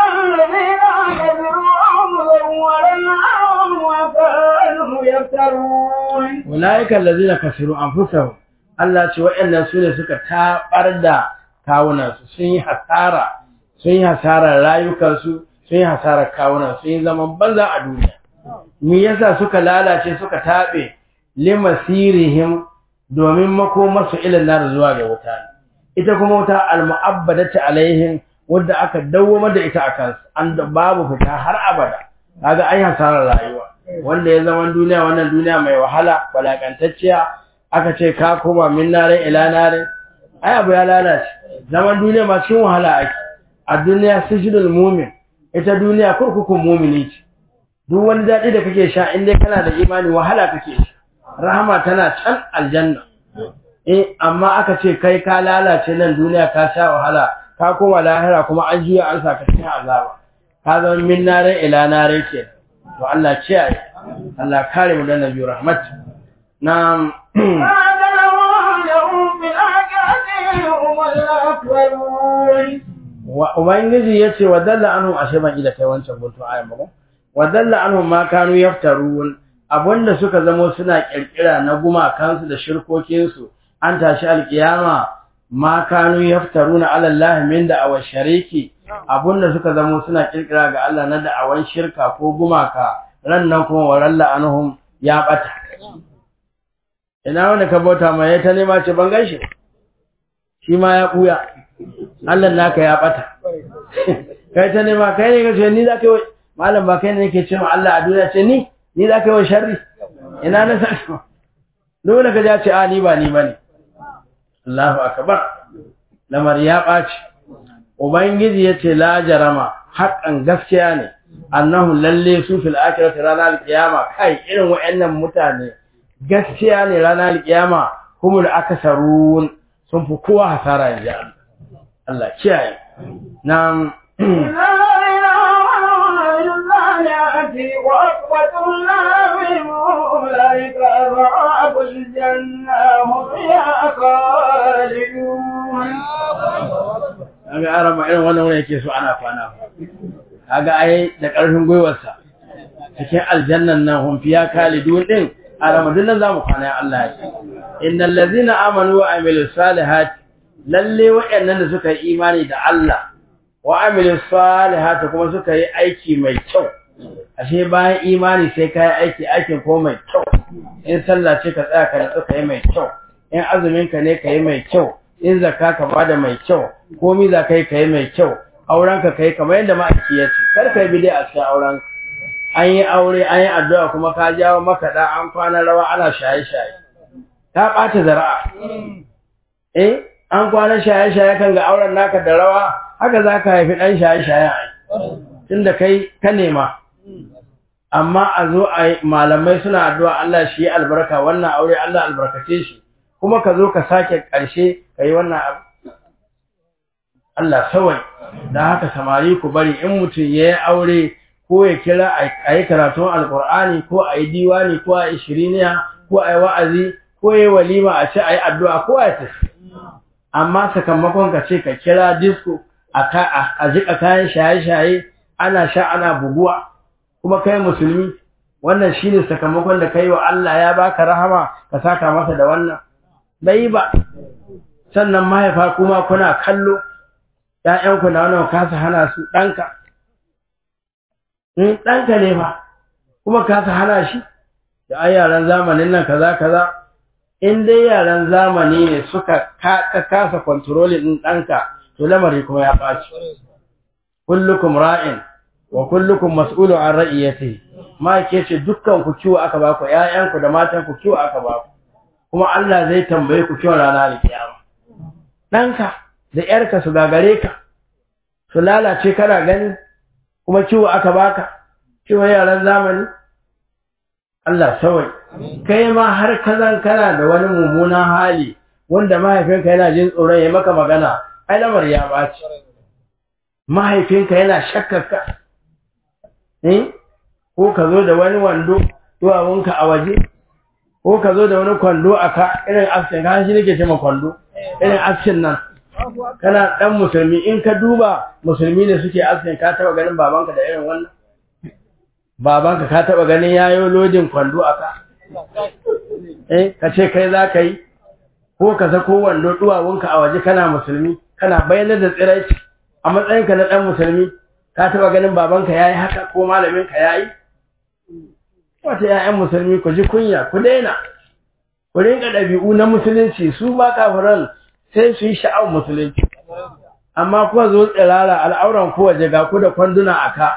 ulaiikal ladina kasiru anfusahum Allah ce waɗannan su ne suka tabar da kawunansu sun yi hasara sun yi hasarar rayukansu sun yi hasarar kawunan sun yi zaman banza a duniya me yasa suka lalace suka taɓe limasirihim domin makomarsu ilin nar zuwa ga wuta ita kuma wuta almu'abbadatu alaihim wadda aka dawwama da ita akan an da babu fita har abada kaga ai hasarar rayuwa wanda ya zama duniya wannan duniya mai wahala balakantacciya aka ce ka koma min nare ila nare ai abu ya lalace zaman duniya ma cikin wahala ake a duniya sijinul mumin ita duniya kurkukun mumini ce duk wani daɗi da kake sha in dai kana da imani wahala kake sha rahama tana can aljanna eh amma aka ce kai ka lalace nan duniya ka sha wahala ka koma lahira kuma an juya an saka cikin azaba ka zama min nare ila nare ke to Allah kiyaye Allah kare mu da nabi rahmat na wa ubangiji yace wa dalla anhu ashe ban ida kai wancan guntu ayan ba wa dalla anhu ma kanu yaftarun abunda suka zamo suna kirkira na gumakansu da shirkokinsu an tashi alkiyama ma kanu yaftaruna ala Allah min da awa shariki abunda suka zamo suna kirkira ga Allah na da'awan shirka ko gumaka ran nan kuma waralla anhum ya bata ina wanda ka bauta mai ya ta nema ce ban gaishe shi ma ya buya Allah naka ya bata kai ta nema kai ne kace ni zaka yi malam ba kai ne yake cewa Allah a duniya ce ni ni zaka yi wa sharri ina na san dole ka ja ce a ni ba ni bane Allahu akbar lamar ya baci ubangiji yace la jarama haƙan gaskiya ne annahu lalle su fil akhirati ranar alqiyama kai irin wayannan mutane gaskiya ne ranar alqiyama humul akasarun sun fi kowa hasara yanzu Allah kiyaye nan وأقوة النار أولئك أصحاب الجنة هم فيها خالدون Aga arama irin wannan wani yake so ana kwana. Kaga ai da ƙarfin gwiwarsa cikin aljannan nan hum fiya kalidun din arama din nan zamu kwana Allah ya ce. Innal ladzina amanu wa amilus salihati lalle waɗannan da suka yi imani da Allah wa amilus salihati kuma suka yi aiki mai kyau. Ashe bayan imani sai ka yi aiki aikin ko mai kyau. In sallah ce ka tsaya ka natsu ka yi mai kyau. In azumin ka ne ka yi mai kyau. in zakka ka bada mai kyau komi za ka yi ka yi mai kyau auren ka kai kamar yadda ma'aiki ya ce kar ka yi bidai a cikin auren an yi aure an yi addu'a kuma ka jawo maka da an kwana rawa ana shaye-shaye ta ɓata zara'a eh an kwana shaye-shaye kan ga auren naka da rawa haka za ka haifi ɗan shaye-shaye a tunda kai ka nema amma a zo a malamai suna addu'a Allah shi yi albarka wannan aure Allah albarkace shi kuma ka zo ka sake ƙarshe ka yi wannan abu Allah sawai da haka samari ku bari in mutum ya yi aure ko ya kira a yi karatun alkur'ani ko a yi diwani ko a yi shiriniya ko a yi wa'azi ko ya yi walima a ce a yi addu'a ko a yi tafi amma sakamakon ka ce ka kira disco a jika kayan shaye-shaye ana sha ana buguwa kuma kai musulmi wannan shine sakamakon da kai wa Allah ya baka rahama ka saka masa da wannan bai ba sannan mahaifa kuma kuna kallo ƴaƴanku na wannan kasa hana su ɗanka in ɗanka ne fa kuma kasa hana shi da ai yaran zamanin nan kaza kaza in dai yaran zamani ne suka kasa controlling ɗin ɗanka to lamari kuma ya ɓaci kullukum ra'in wa kullukum mas'ulun an ra'iyatihi ma ke ce dukkan ku kiwo aka baku ƴaƴanku da matan ku kiwo aka baku kuma Allah zai tambaye ku kiwon rana da kiyama ɗanka da ƴarka su gagare ka su lalace kana gani kuma kiwo aka baka kiwon yaran zamani Allah sawai kai ma har kazan kana da wani mummunan hali wanda mahaifinka yana jin tsoron ya maka magana ai lamar ya baci mahaifinka yana shakkarka eh ko ka zo da wani wando duwawunka a waje ko ka zo da wani kwando a ka irin askin ka shi nake ce ma kwando irin askin nan kana dan musulmi in ka duba musulmi ne suke askin ka taba ganin babanka da irin wannan babanka ka taba ganin yayo lodin kwando a ka eh ka ce kai za ka yi ko ka sako wando duwawunka a waje kana musulmi kana bayyana da tsiraici a matsayinka na dan musulmi ka taba ganin babanka yayi haka ko malaminka yayi wata ƴaƴan musulmi ku ji kunya ku daina ku rinka ɗabi'u na musulunci su ba kafiran sai su yi sha'awar musulunci amma kuwa zo tsirara al'auran ku waje ga ku da kwanduna a ka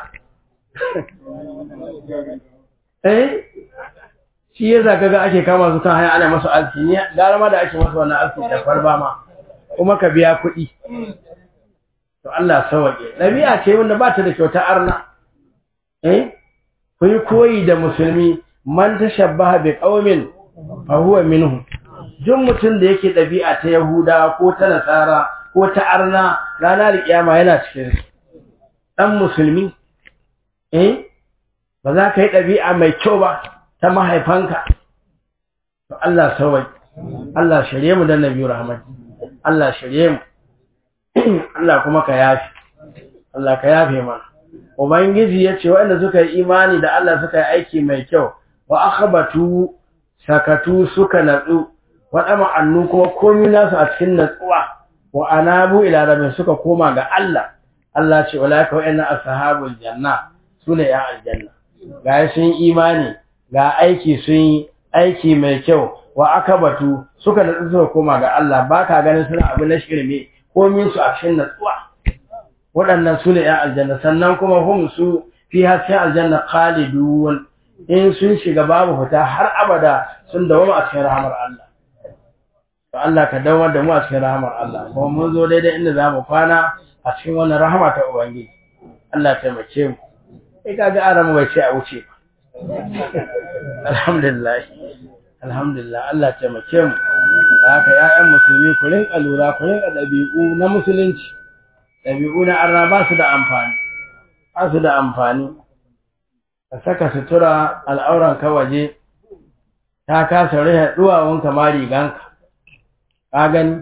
eh shi ya zaka ga ake kama su kan hanya ana masu alki ne gara ma da ake masu wannan alki da farba ma kuma ka biya kuɗi to Allah sawaje ɗabi'a ce wanda ba ta da kyauta arna eh ku yi koyi da musulmi man tashabbaha bi qaumin fa huwa minhum duk mutum da yake ɗabi'a ta Yahuda ko ta Nasara ko ta Arna ranar kiyama yana cikin su dan musulmi eh ba za ka yi ɗabi'a mai kyau ba ta mahaifanka to Allah sawai Allah shirye mu da Nabi Rahmat Allah shirye mu Allah kuma ka yafi Allah ka yafe mana Ubangiji ya ce waɗanda suka yi imani da Allah suka yi aiki mai kyau wa akhbatu sakatu suka natsu waɗa ma'annu kuma komi nasu a cikin natsuwa wa anabu ila rabbin suka koma ga Allah Allah ce ulaika wa'anna ashabul janna sune ya aljanna ga sun imani ga aiki sun yi aiki mai kyau wa akabatu suka natsu suka koma ga Allah baka ganin suna abu na shirme komin su a cikin natsuwa waɗannan su ne ‘yan aljanna sannan kuma hum su fi hasken aljanna khalidun in sun shiga babu fita har abada sun dawama a cikin rahamar Allah to Allah ka dawar da mu a cikin rahamar Allah kuma mun zo daidai inda za mu kwana a cikin wannan rahama ta Ubangiji Allah taimake mu sai kaga aran bai ce a wuce alhamdulillah alhamdulillah Allah taimake mu da haka ya'yan musulmi ku rinka lura ku rinka ɗabi'u na musulunci ɗabi'u na arna ba su da amfani ba su da amfani ka saka sutura al'auran ka waje ta kasa rihe duwawun ma riganka ka gani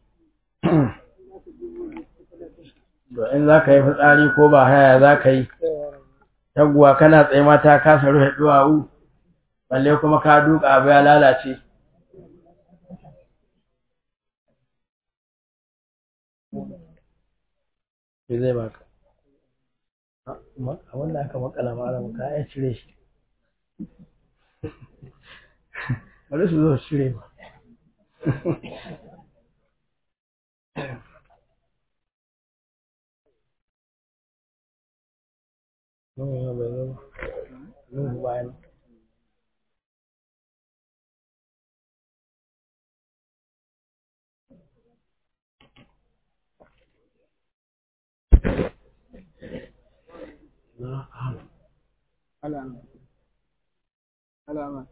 to in za ka yi fitsari ko ba haya za ka yi taguwa kana tsaye ma ta kasa rufe duwawu balle kuma ka duka abu ya lalace me zai baka a wanda aka makala malam ka ya cire shi bari su zo cire ba Nuhu bai zo Nuhu bayan alama alama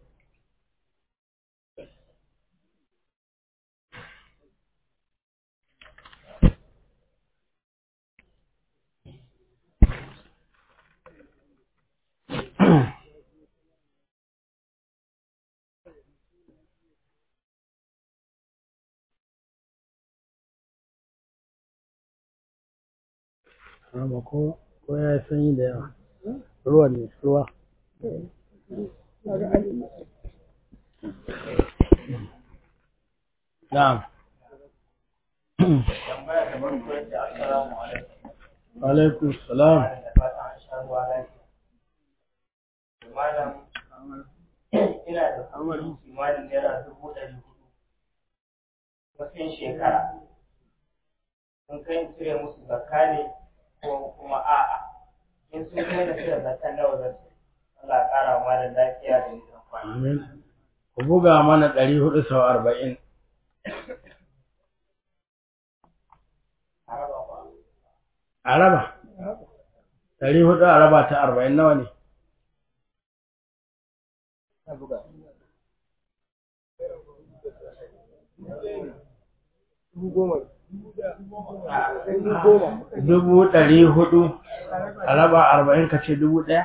Amma ko ko ya yi sanyi da yawa. Ruwan ne, ruwa. na'am tambaya da farko yace assalamu alaikum alaikum salam da fatan an sha ruwa lafiya malam ina da kuɗi kimanin naira dubu ɗari hudu matsayin shekara sun kai in cire musu zakka ne ko kuma a'a in sun kai da cire zakka nawa zan ci Allah ya ƙara wa malam lafiya da nisan kwana amin ku buga mana ɗari hudu sau arba'in a raba ba a raba ɗari hudu a raba ta arba'in nawa ne dubu ɗari hudu a raba arba'in ka ce dubu ɗaya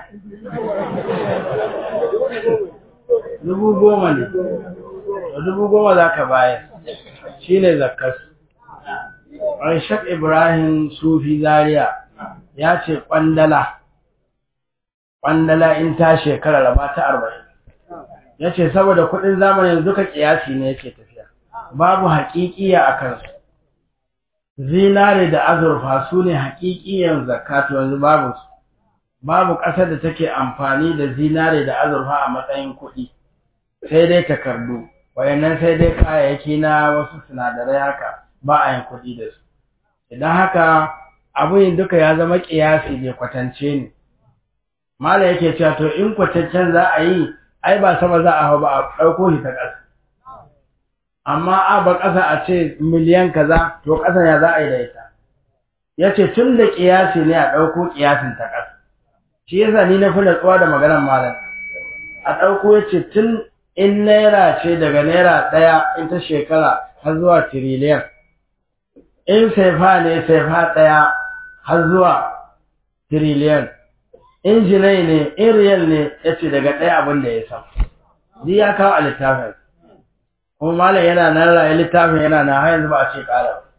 dubu goma ne to dubu goma za ka bayar shi ne zakkas Rashid Ibrahim Sufi Zaria ya ce ƙwandala ƙwandala in ta shekara raba ta arba'in ya ce saboda kuɗin zamanin duka ƙiyasi ne yake tafiya babu haƙiƙiya a kansu zinare da azurfa su ne haƙiƙiyan zakatu yanzu babu su babu ƙasar da take amfani da zinare da azurfa a matsayin kuɗi sai dai takardu wayannan sai dai kayayyaki na wasu sinadarai haka ba a yin kuɗi da su idan haka abin duka ya zama ƙiyasi bai kwatance ne mala yake cewa to in kwatancen za a yi ai ba sama za a hau ba a ɗauko shi ta ƙasa amma a ba ƙasa a ce miliyan kaza to ƙasa ya za a yi da ita ya ce tun da ƙiyasi ne a ɗauko ƙiyasin ta ƙasa shi yasa ni na fi natsuwa da maganar malam a ɗauko ya ce tun in naira ce daga naira ɗaya in ta shekara har zuwa tiriliyan in saifa ne saifa ɗaya har zuwa tiriliyan in jinai ne in riyal ne ya ce daga ɗaya abin da ya san duk ya kawo a littafin kuma malam yana nan raye littafin yana na har yanzu ba a ce ƙara ba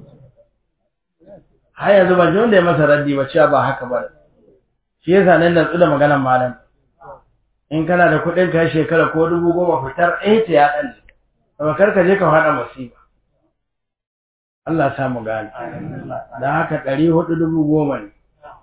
har yanzu ban ji wanda ya masa raddi ba cewa ba haka ba shi yasa nan natsu da maganar malam in kana da kuɗin ka shekara ko dubu goma fitar ɗaya ta ya ɗan ne kar ka je ka faɗa musiba Allah sa mu gane da haka ɗari hudu dubu goma ne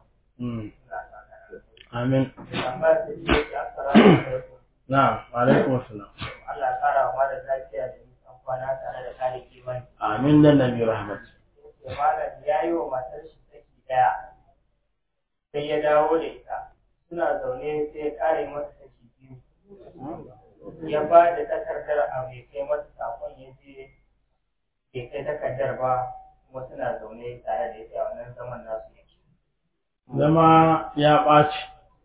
amin tambaya da shi yace assalamu alaikum na'am alaikum assalam Allah ya ƙara wa malam lafiya da nisan kwana tare da kare kimani amin dan nabi rahmat yace malam ya yi wa matar shi saki daya sai ya dawo da ita suna zaune sai ya kare mata saki biyu ya ba da takardar a mai kai mata sakon ya je bai kai takardar ba kuma suna zaune tare da ita a wannan zaman nasu yake zama ya ɓaci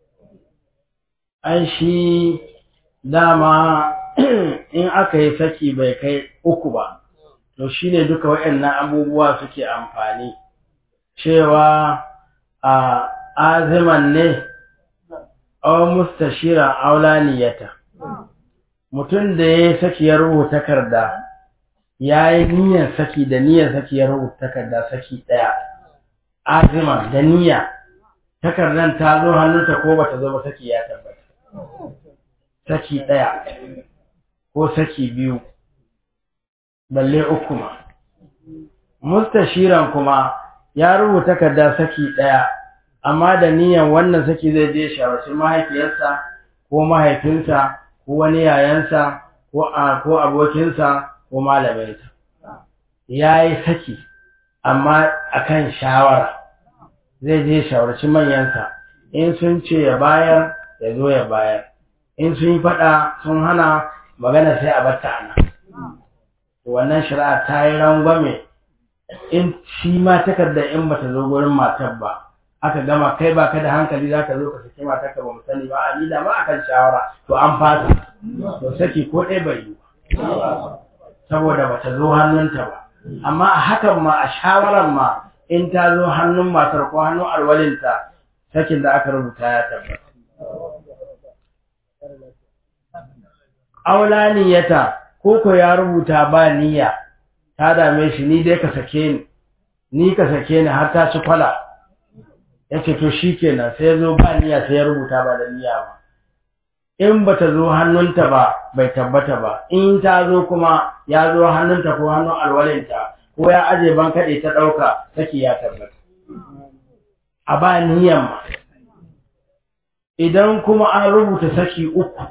ai shi dama in aka yi saki bai kai uku ba to shine duka waɗannan abubuwa suke amfani cewa a aziman ne aw mustashira aulaniyata mutum da ya saki ya rubuta takarda ya yi niyyar saki da niyyar saki ya rubuta takarda saki ɗaya azima da niyya takardar ta zo hannunta ko bata zo ba saki ya tabbata saki ɗaya ko saki biyu balle uku ma mustashiran kuma ya rubuta takarda saki ɗaya amma da niyyar wannan saki zai je shawarci mahaifiyarsa ko mahaifinsa ko wani yayansa ko a ko abokinsa ko malaminsa ya yi saki amma akan shawara zai je shawarci manyansa in sun ce ya bayar ya zo ya bayar in sun yi faɗa sun hana magana sai a batta ana wannan shari'a ta yi rangwame in shi ma takarda in bata zo gurin matar ba aka gama kai ba ka da hankali za ka zo ka saki matar ka ba mu sani ba a ni da ma akan shawara to an fasa to saki ko ɗaya bai yi ba saboda bata zo hannunta ba amma a hakan ma a shawaran ma in ta zo hannun matar ko hannun alwalinta sakin da aka rubuta ya tabbata aula niyyata ko ko ya rubuta ba niyya ta dame shi ni dai ka sake ni ni ka sake ni har ta ci kwala ya ce to shi kenan sai ya zo ba niyya sai ya rubuta ba da niyya ba in ba ta zo hannunta ba bai tabbata ba in ta zo kuma ya zo hannunta ko hannun alwalinta ko ya aje ban kaɗe ta ɗauka saki ya tabbata a ba niyyan ma idan kuma an rubuta saki uku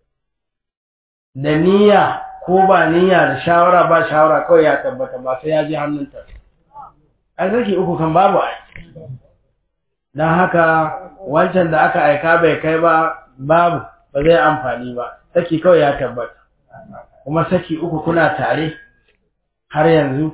da niyya ko ba niyya da shawara ba shawara kawai ya tabbata ba sai ya je hannunta ai saki uku kan babu ai don haka wancan da aka aika bai kai ba babu ba zai amfani ba saki kawai ya tabbata kuma saki uku kuna tare har yanzu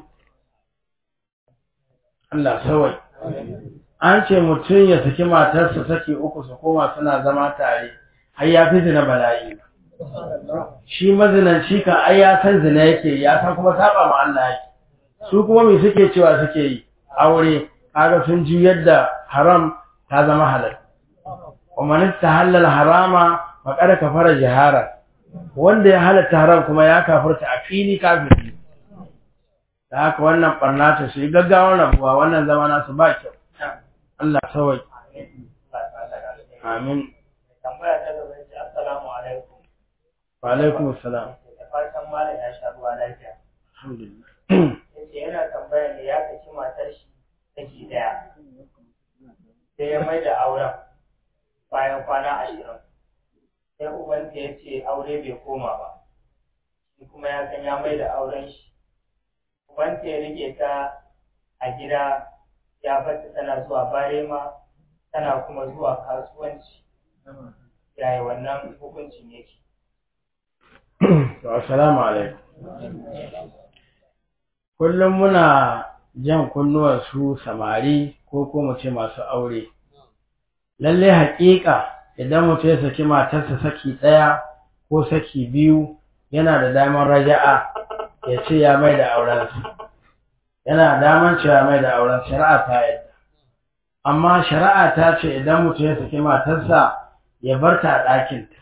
Allah sawai an ce mutum ya saki matarsa saki uku su koma suna zama tare har ya fi zina bala'i shi mazinanci kan ai ya san zina yake ya san kuma saba ma Allah yake su kuma me suke cewa suke yi aure kaga sun ji yadda haram ta zama halal wa man tahallal harama faqad kafara jihara wanda ya halatta haram kuma ya kafirta a fili kafiri da haka wannan barna ta shi gaggawar rabuwa wannan zama nasu ba kyau Allah sawai amin tambaya ta gaba ce assalamu alaikum wa alaikum assalam da fatan malam ya sha ruwa lafiya alhamdulillah yace yana tambaya ne ya kaci matar shi take daya sai ya mai da auren bayan kwana ashirin sai ubanta ya ce aure bai koma ba shi kuma ya san ya mai da auren shi ubanta ya rike ta a gida ya bata tana zuwa barema tana kuma zuwa kasuwanci yaya wannan hukuncin yake to assalamu alaikum kullum muna jan kunnuwar su samari ko ko mu ce masu aure lalle haƙiƙa idan mutum ya saki matarsa saki ɗaya ko saki biyu yana da damar raja'a ya ce ya mai da aurensa yana damar cewa mai da auren shari'a ta yadda amma shari'a ta ce idan mutum ya saki matarsa ya bar ta a ɗakinta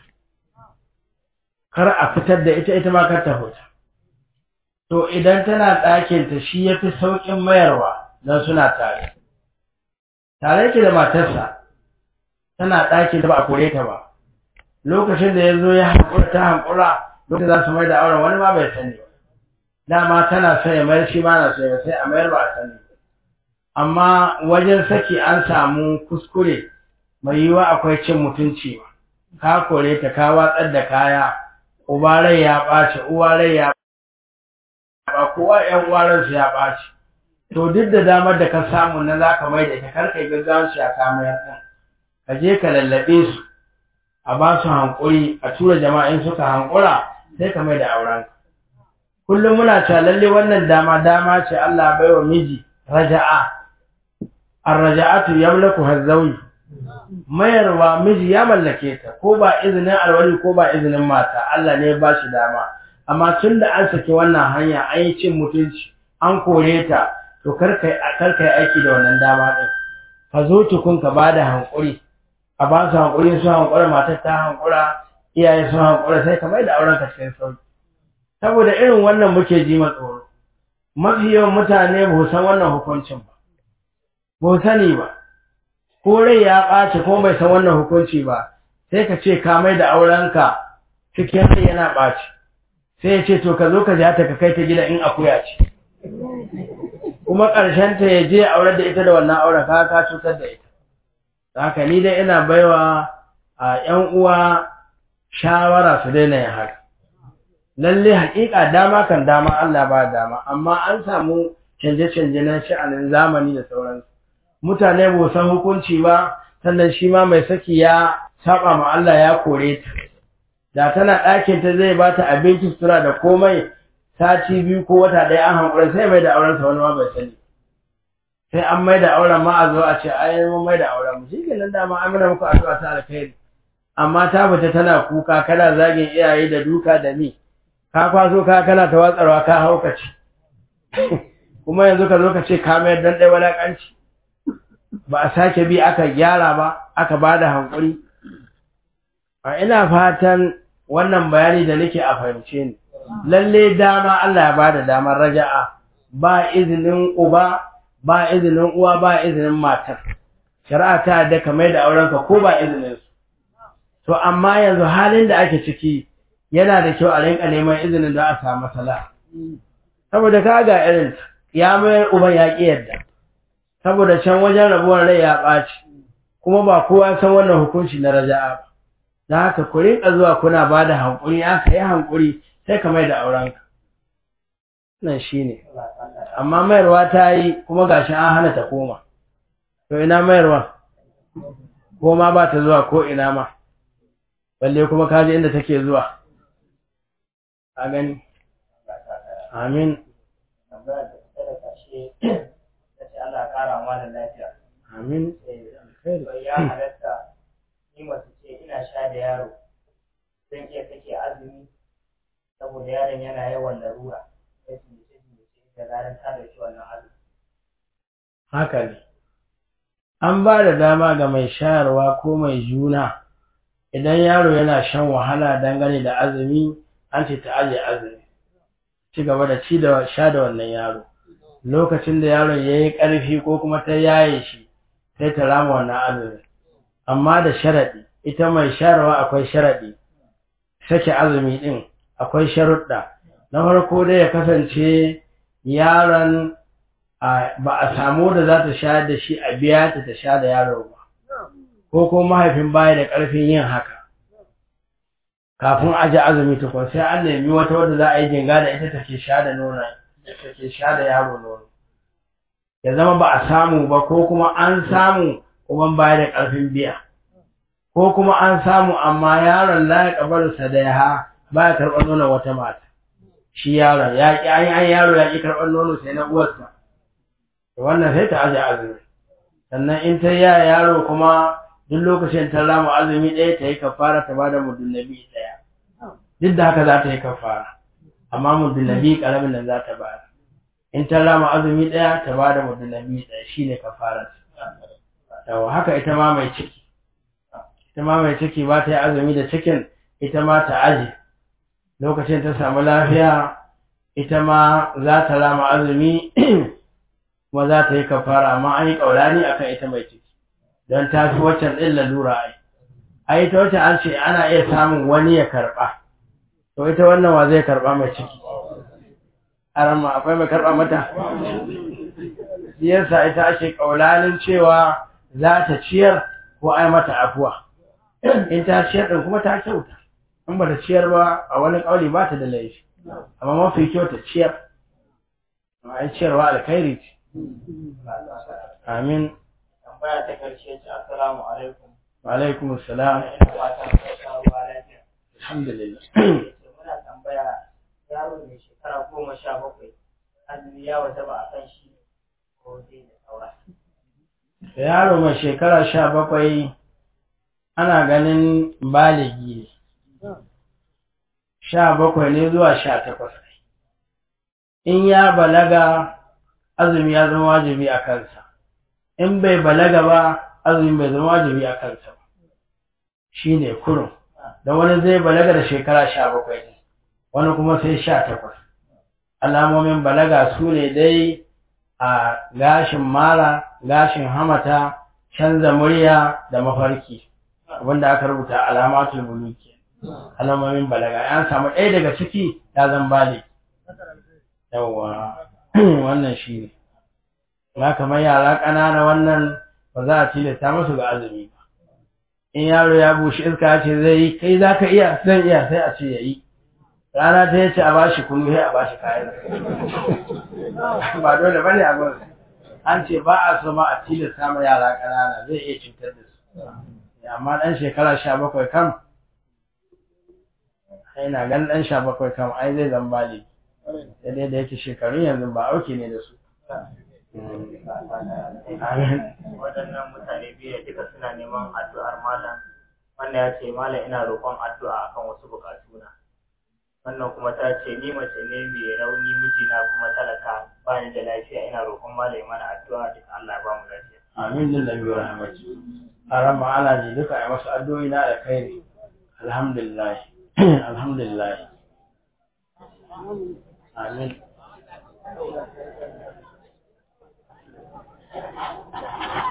kar a fitar da ita ita ma kar ta fita to idan tana ɗakinta shi ya fi sauƙin mayarwa don suna tare tare yake da matarsa tana ɗakin da ba a kore ta ba lokacin da ya zo ya haƙura ta haƙura lokacin za su mai da auren wani ma bai sani ba dama tana son ya mayar shi ma na so ya sai a mayar ba a sani amma wajen saki an samu kuskure mai yiwuwa akwai cin mutunci ba ka kore ta ka watsar da kaya uba rai ya ɓaci uwa rai ya ba kowa ƴan uwaran su ya ɓaci to duk da damar da ka samu na za ka mai da ita kar kai gaggawan shi a kamayar ɗin ka je ka lallaɓe su a ba su hankuri a tura jama'in suka hankura sai ka mai da auren kullum muna cewa lalle wannan dama dama ce Allah bai wa miji raja'a ar-raja'atu yamlaku hazzawi mayarwa miji ya mallake ta ko ba izinin alwali ko ba izinin mata Allah ne ya ba shi dama amma tun da an saki wannan hanya an yi cin mutunci an kore ta to karka yi aiki da wannan dama ɗin ka zo tukun ka ba da hankuri a ba su hankuri su hankura matar ta hankura iyaye su hankura sai ka mai da auren ka cikin sauki saboda irin wannan muke ji ma tsoro mafi yawan mutane ba san wannan hukuncin ba ba sani ba ko rai ya ɓaci ko bai san wannan hukunci ba sai ka ce ka mai da aurenka cikin rai yana ɓaci sai ya ce to ka zo ka ja ta ka kai ta gida in akuya ce kuma ƙarshen ta ya je aure da ita da wannan auren ka ka cutar da ita haka ni dai ina baiwa a ƴan uwa shawara su daina yin haka lalle haƙiƙa dama kan dama Allah ba dama amma an samu canje-canje na sha'anin zamani da sauransu mutane ba san hukunci ba sannan shi ma mai saki ya saba ma Allah ya kore ta da tana ɗakin ta zai ba ta abinci sutura da komai sati biyu ko wata ɗaya an hankula sai mai da auren sa wani ma bai sani sai an mai da auren ma a zo a ce ai mun mai da auren mu shikenan da ma amina muku addu'a ta alkhairi amma ta fita tana kuka kana zagin iyaye da duka da ni ka kwaso ka kana ta watsarwa ka haukace kuma yanzu ka zo ka ce ka mayar dan ɗaya walaƙanci ba a sake bi aka gyara ba aka ba da hankuri a ina fatan wannan bayani da nake a fahimce ni lalle dama Allah ya bada damar raja'a ba izinin uba ba izinin uwa ba izinin matar shari'a ta yadda ka mai da aurenka ko ba izinin su to amma yanzu halin da ake ciki yana da kyau a rinka neman izinin da a samu masala saboda ka ga irin ya mai uban ya ƙi yadda saboda can wajen rabuwar rai ya ɓaci kuma ba kowa san wannan hukunci na raja'a ba da haka ku rinka zuwa kuna ba da hankuri aka yi hankuri sai ka mai da aurenka nan shine amma mayarwa ta yi kuma gashi an hana ta koma to ina mayarwa ko ma ba ta zuwa ko ina ma balle kuma kaji inda take zuwa a gani amin tambaya da ta da kashe ta ce Allah ya kara mana lafiya amin bai ya halatta ni mace ce ina sha da yaro zan iya kake azumi saboda yaron yana yawan larura sai su mace mace da ranar ta da shi wannan azumi haka ne an ba da dama ga mai shayarwa ko mai juna idan yaro yana shan wahala dangane da azumi an ce ta aje azumi ci gaba da ci da sha da wannan yaro lokacin da yaron ya yi ƙarfi ko kuma ta yaye shi sai ta rama wannan azumi amma da sharaɗi ita mai shayarwa akwai sharaɗi sake azumi ɗin akwai sharuɗa na farko dai ya kasance yaron ba a samu da za ta sha da shi a biya ta ta sha da yaro ba ko ko mahaifin baya da ƙarfin yin haka kafin aje azumi tukun sai an nemi wata wadda za a yi jinga da ita take sha da nono take sha da yaro nono ya zama ba a samu ba ko kuma an samu kuma baya da ƙarfin biya ko kuma an samu amma yaron la ya kabaru sadaiha ba ya karɓar nono wata mata shi yaron ya ƙi an yaro ya ƙi karɓar nono sai na uwarsa wannan sai ta aje azumi sannan in ta yaya yaro kuma duk lokacin ta rama azumi ɗaya ta yi kafara ta bada muddin nabi ɗaya duk da haka za ta yi kafara amma muddin nabi ƙaramin nan za ta bada in ta rama azumi ɗaya ta bada muddin nabi ɗaya shine kafara yawa haka ita ma mai ciki ita ma mai ciki ba ta yi azumi da cikin ita ma ta aje lokacin ta samu lafiya ita ma za ta rama azumi kuma za ta yi kafara amma an yi ƙaurani akan ita mai ciki don ta fi waccan ɗin lalura ai ai ita wacce an ce ana iya samun wani ya karɓa to ita wannan wa zai karɓa mai ciki arama akwai mai karɓa mata siyarsa ita ake ƙaulanin cewa za ta ciyar ko ai mata afuwa in ta ciyar ɗin kuma ta kyauta in ba ta ciyar ba a wani ƙauli ba ta da laifi amma mafi kyau ta ciyar ai ciyarwa alkhairi ce Amin. tambaya ta karshe ce assalamu alaikum Wa alaikum assalam. ina fatan ka sha ruwa lafiya Alhamdulillah. ce muna tambaya yaro mai shekara goma sha bakwai azumi ya wata ba a kan shi ko zai da saura Yaro mai shekara sha bakwai ana ganin baligi ne. Sha bakwai ne zuwa sha takwas. In ya balaga azumi ya zama wajibi a kansa. In bai balaga ba azumi bai zama wajibi a kansa ba. Shi ne kurum. Da wani zai balaga da shekara sha bakwai ne, wani kuma sai sha takwas. Alamomin balaga su ne dai a gashin mara, gashin hamata, canza murya da mafarki. Abinda aka rubuta alamatul buluki. Alamomin balaga. An samu ɗaya daga ciki ya zan bale. Yawwa, wannan shi ne. Na kamar yara ƙanana wannan ba za a tilasta musu ga azumi ba. In yaro ya bushe iska ya ce zai yi, kai za ka iya, zan iya sai a ce ya yi. Rana ta yace a bashi kunu sai a bashi kayan. Ba dole ba ne abin. An ce ba a so ma a tilasta ma yara ƙanana zai iya cutar da su. Amma ɗan shekara sha bakwai kam, ai na gan ɗan sha bakwai kam ai zai zan bali. Sai dai da yake shekarun yanzu ba auki ne da su. Amin. waɗannan mutane biyu da duka suna neman addu'ar malam wannan ya ce malam ina roƙon addu'a akan wasu buƙatuna wannan kuma ta ce ni mace ne mai rauni mijina kuma talaka ba ni da lafiya ina roƙon malam ya mana addu'a duka Allah ya ba mu lafiya amin din nabi wa rahmatu aran ma ana ji duka ai masu addu'o'i na da kai alhamdulillah alhamdulillah amin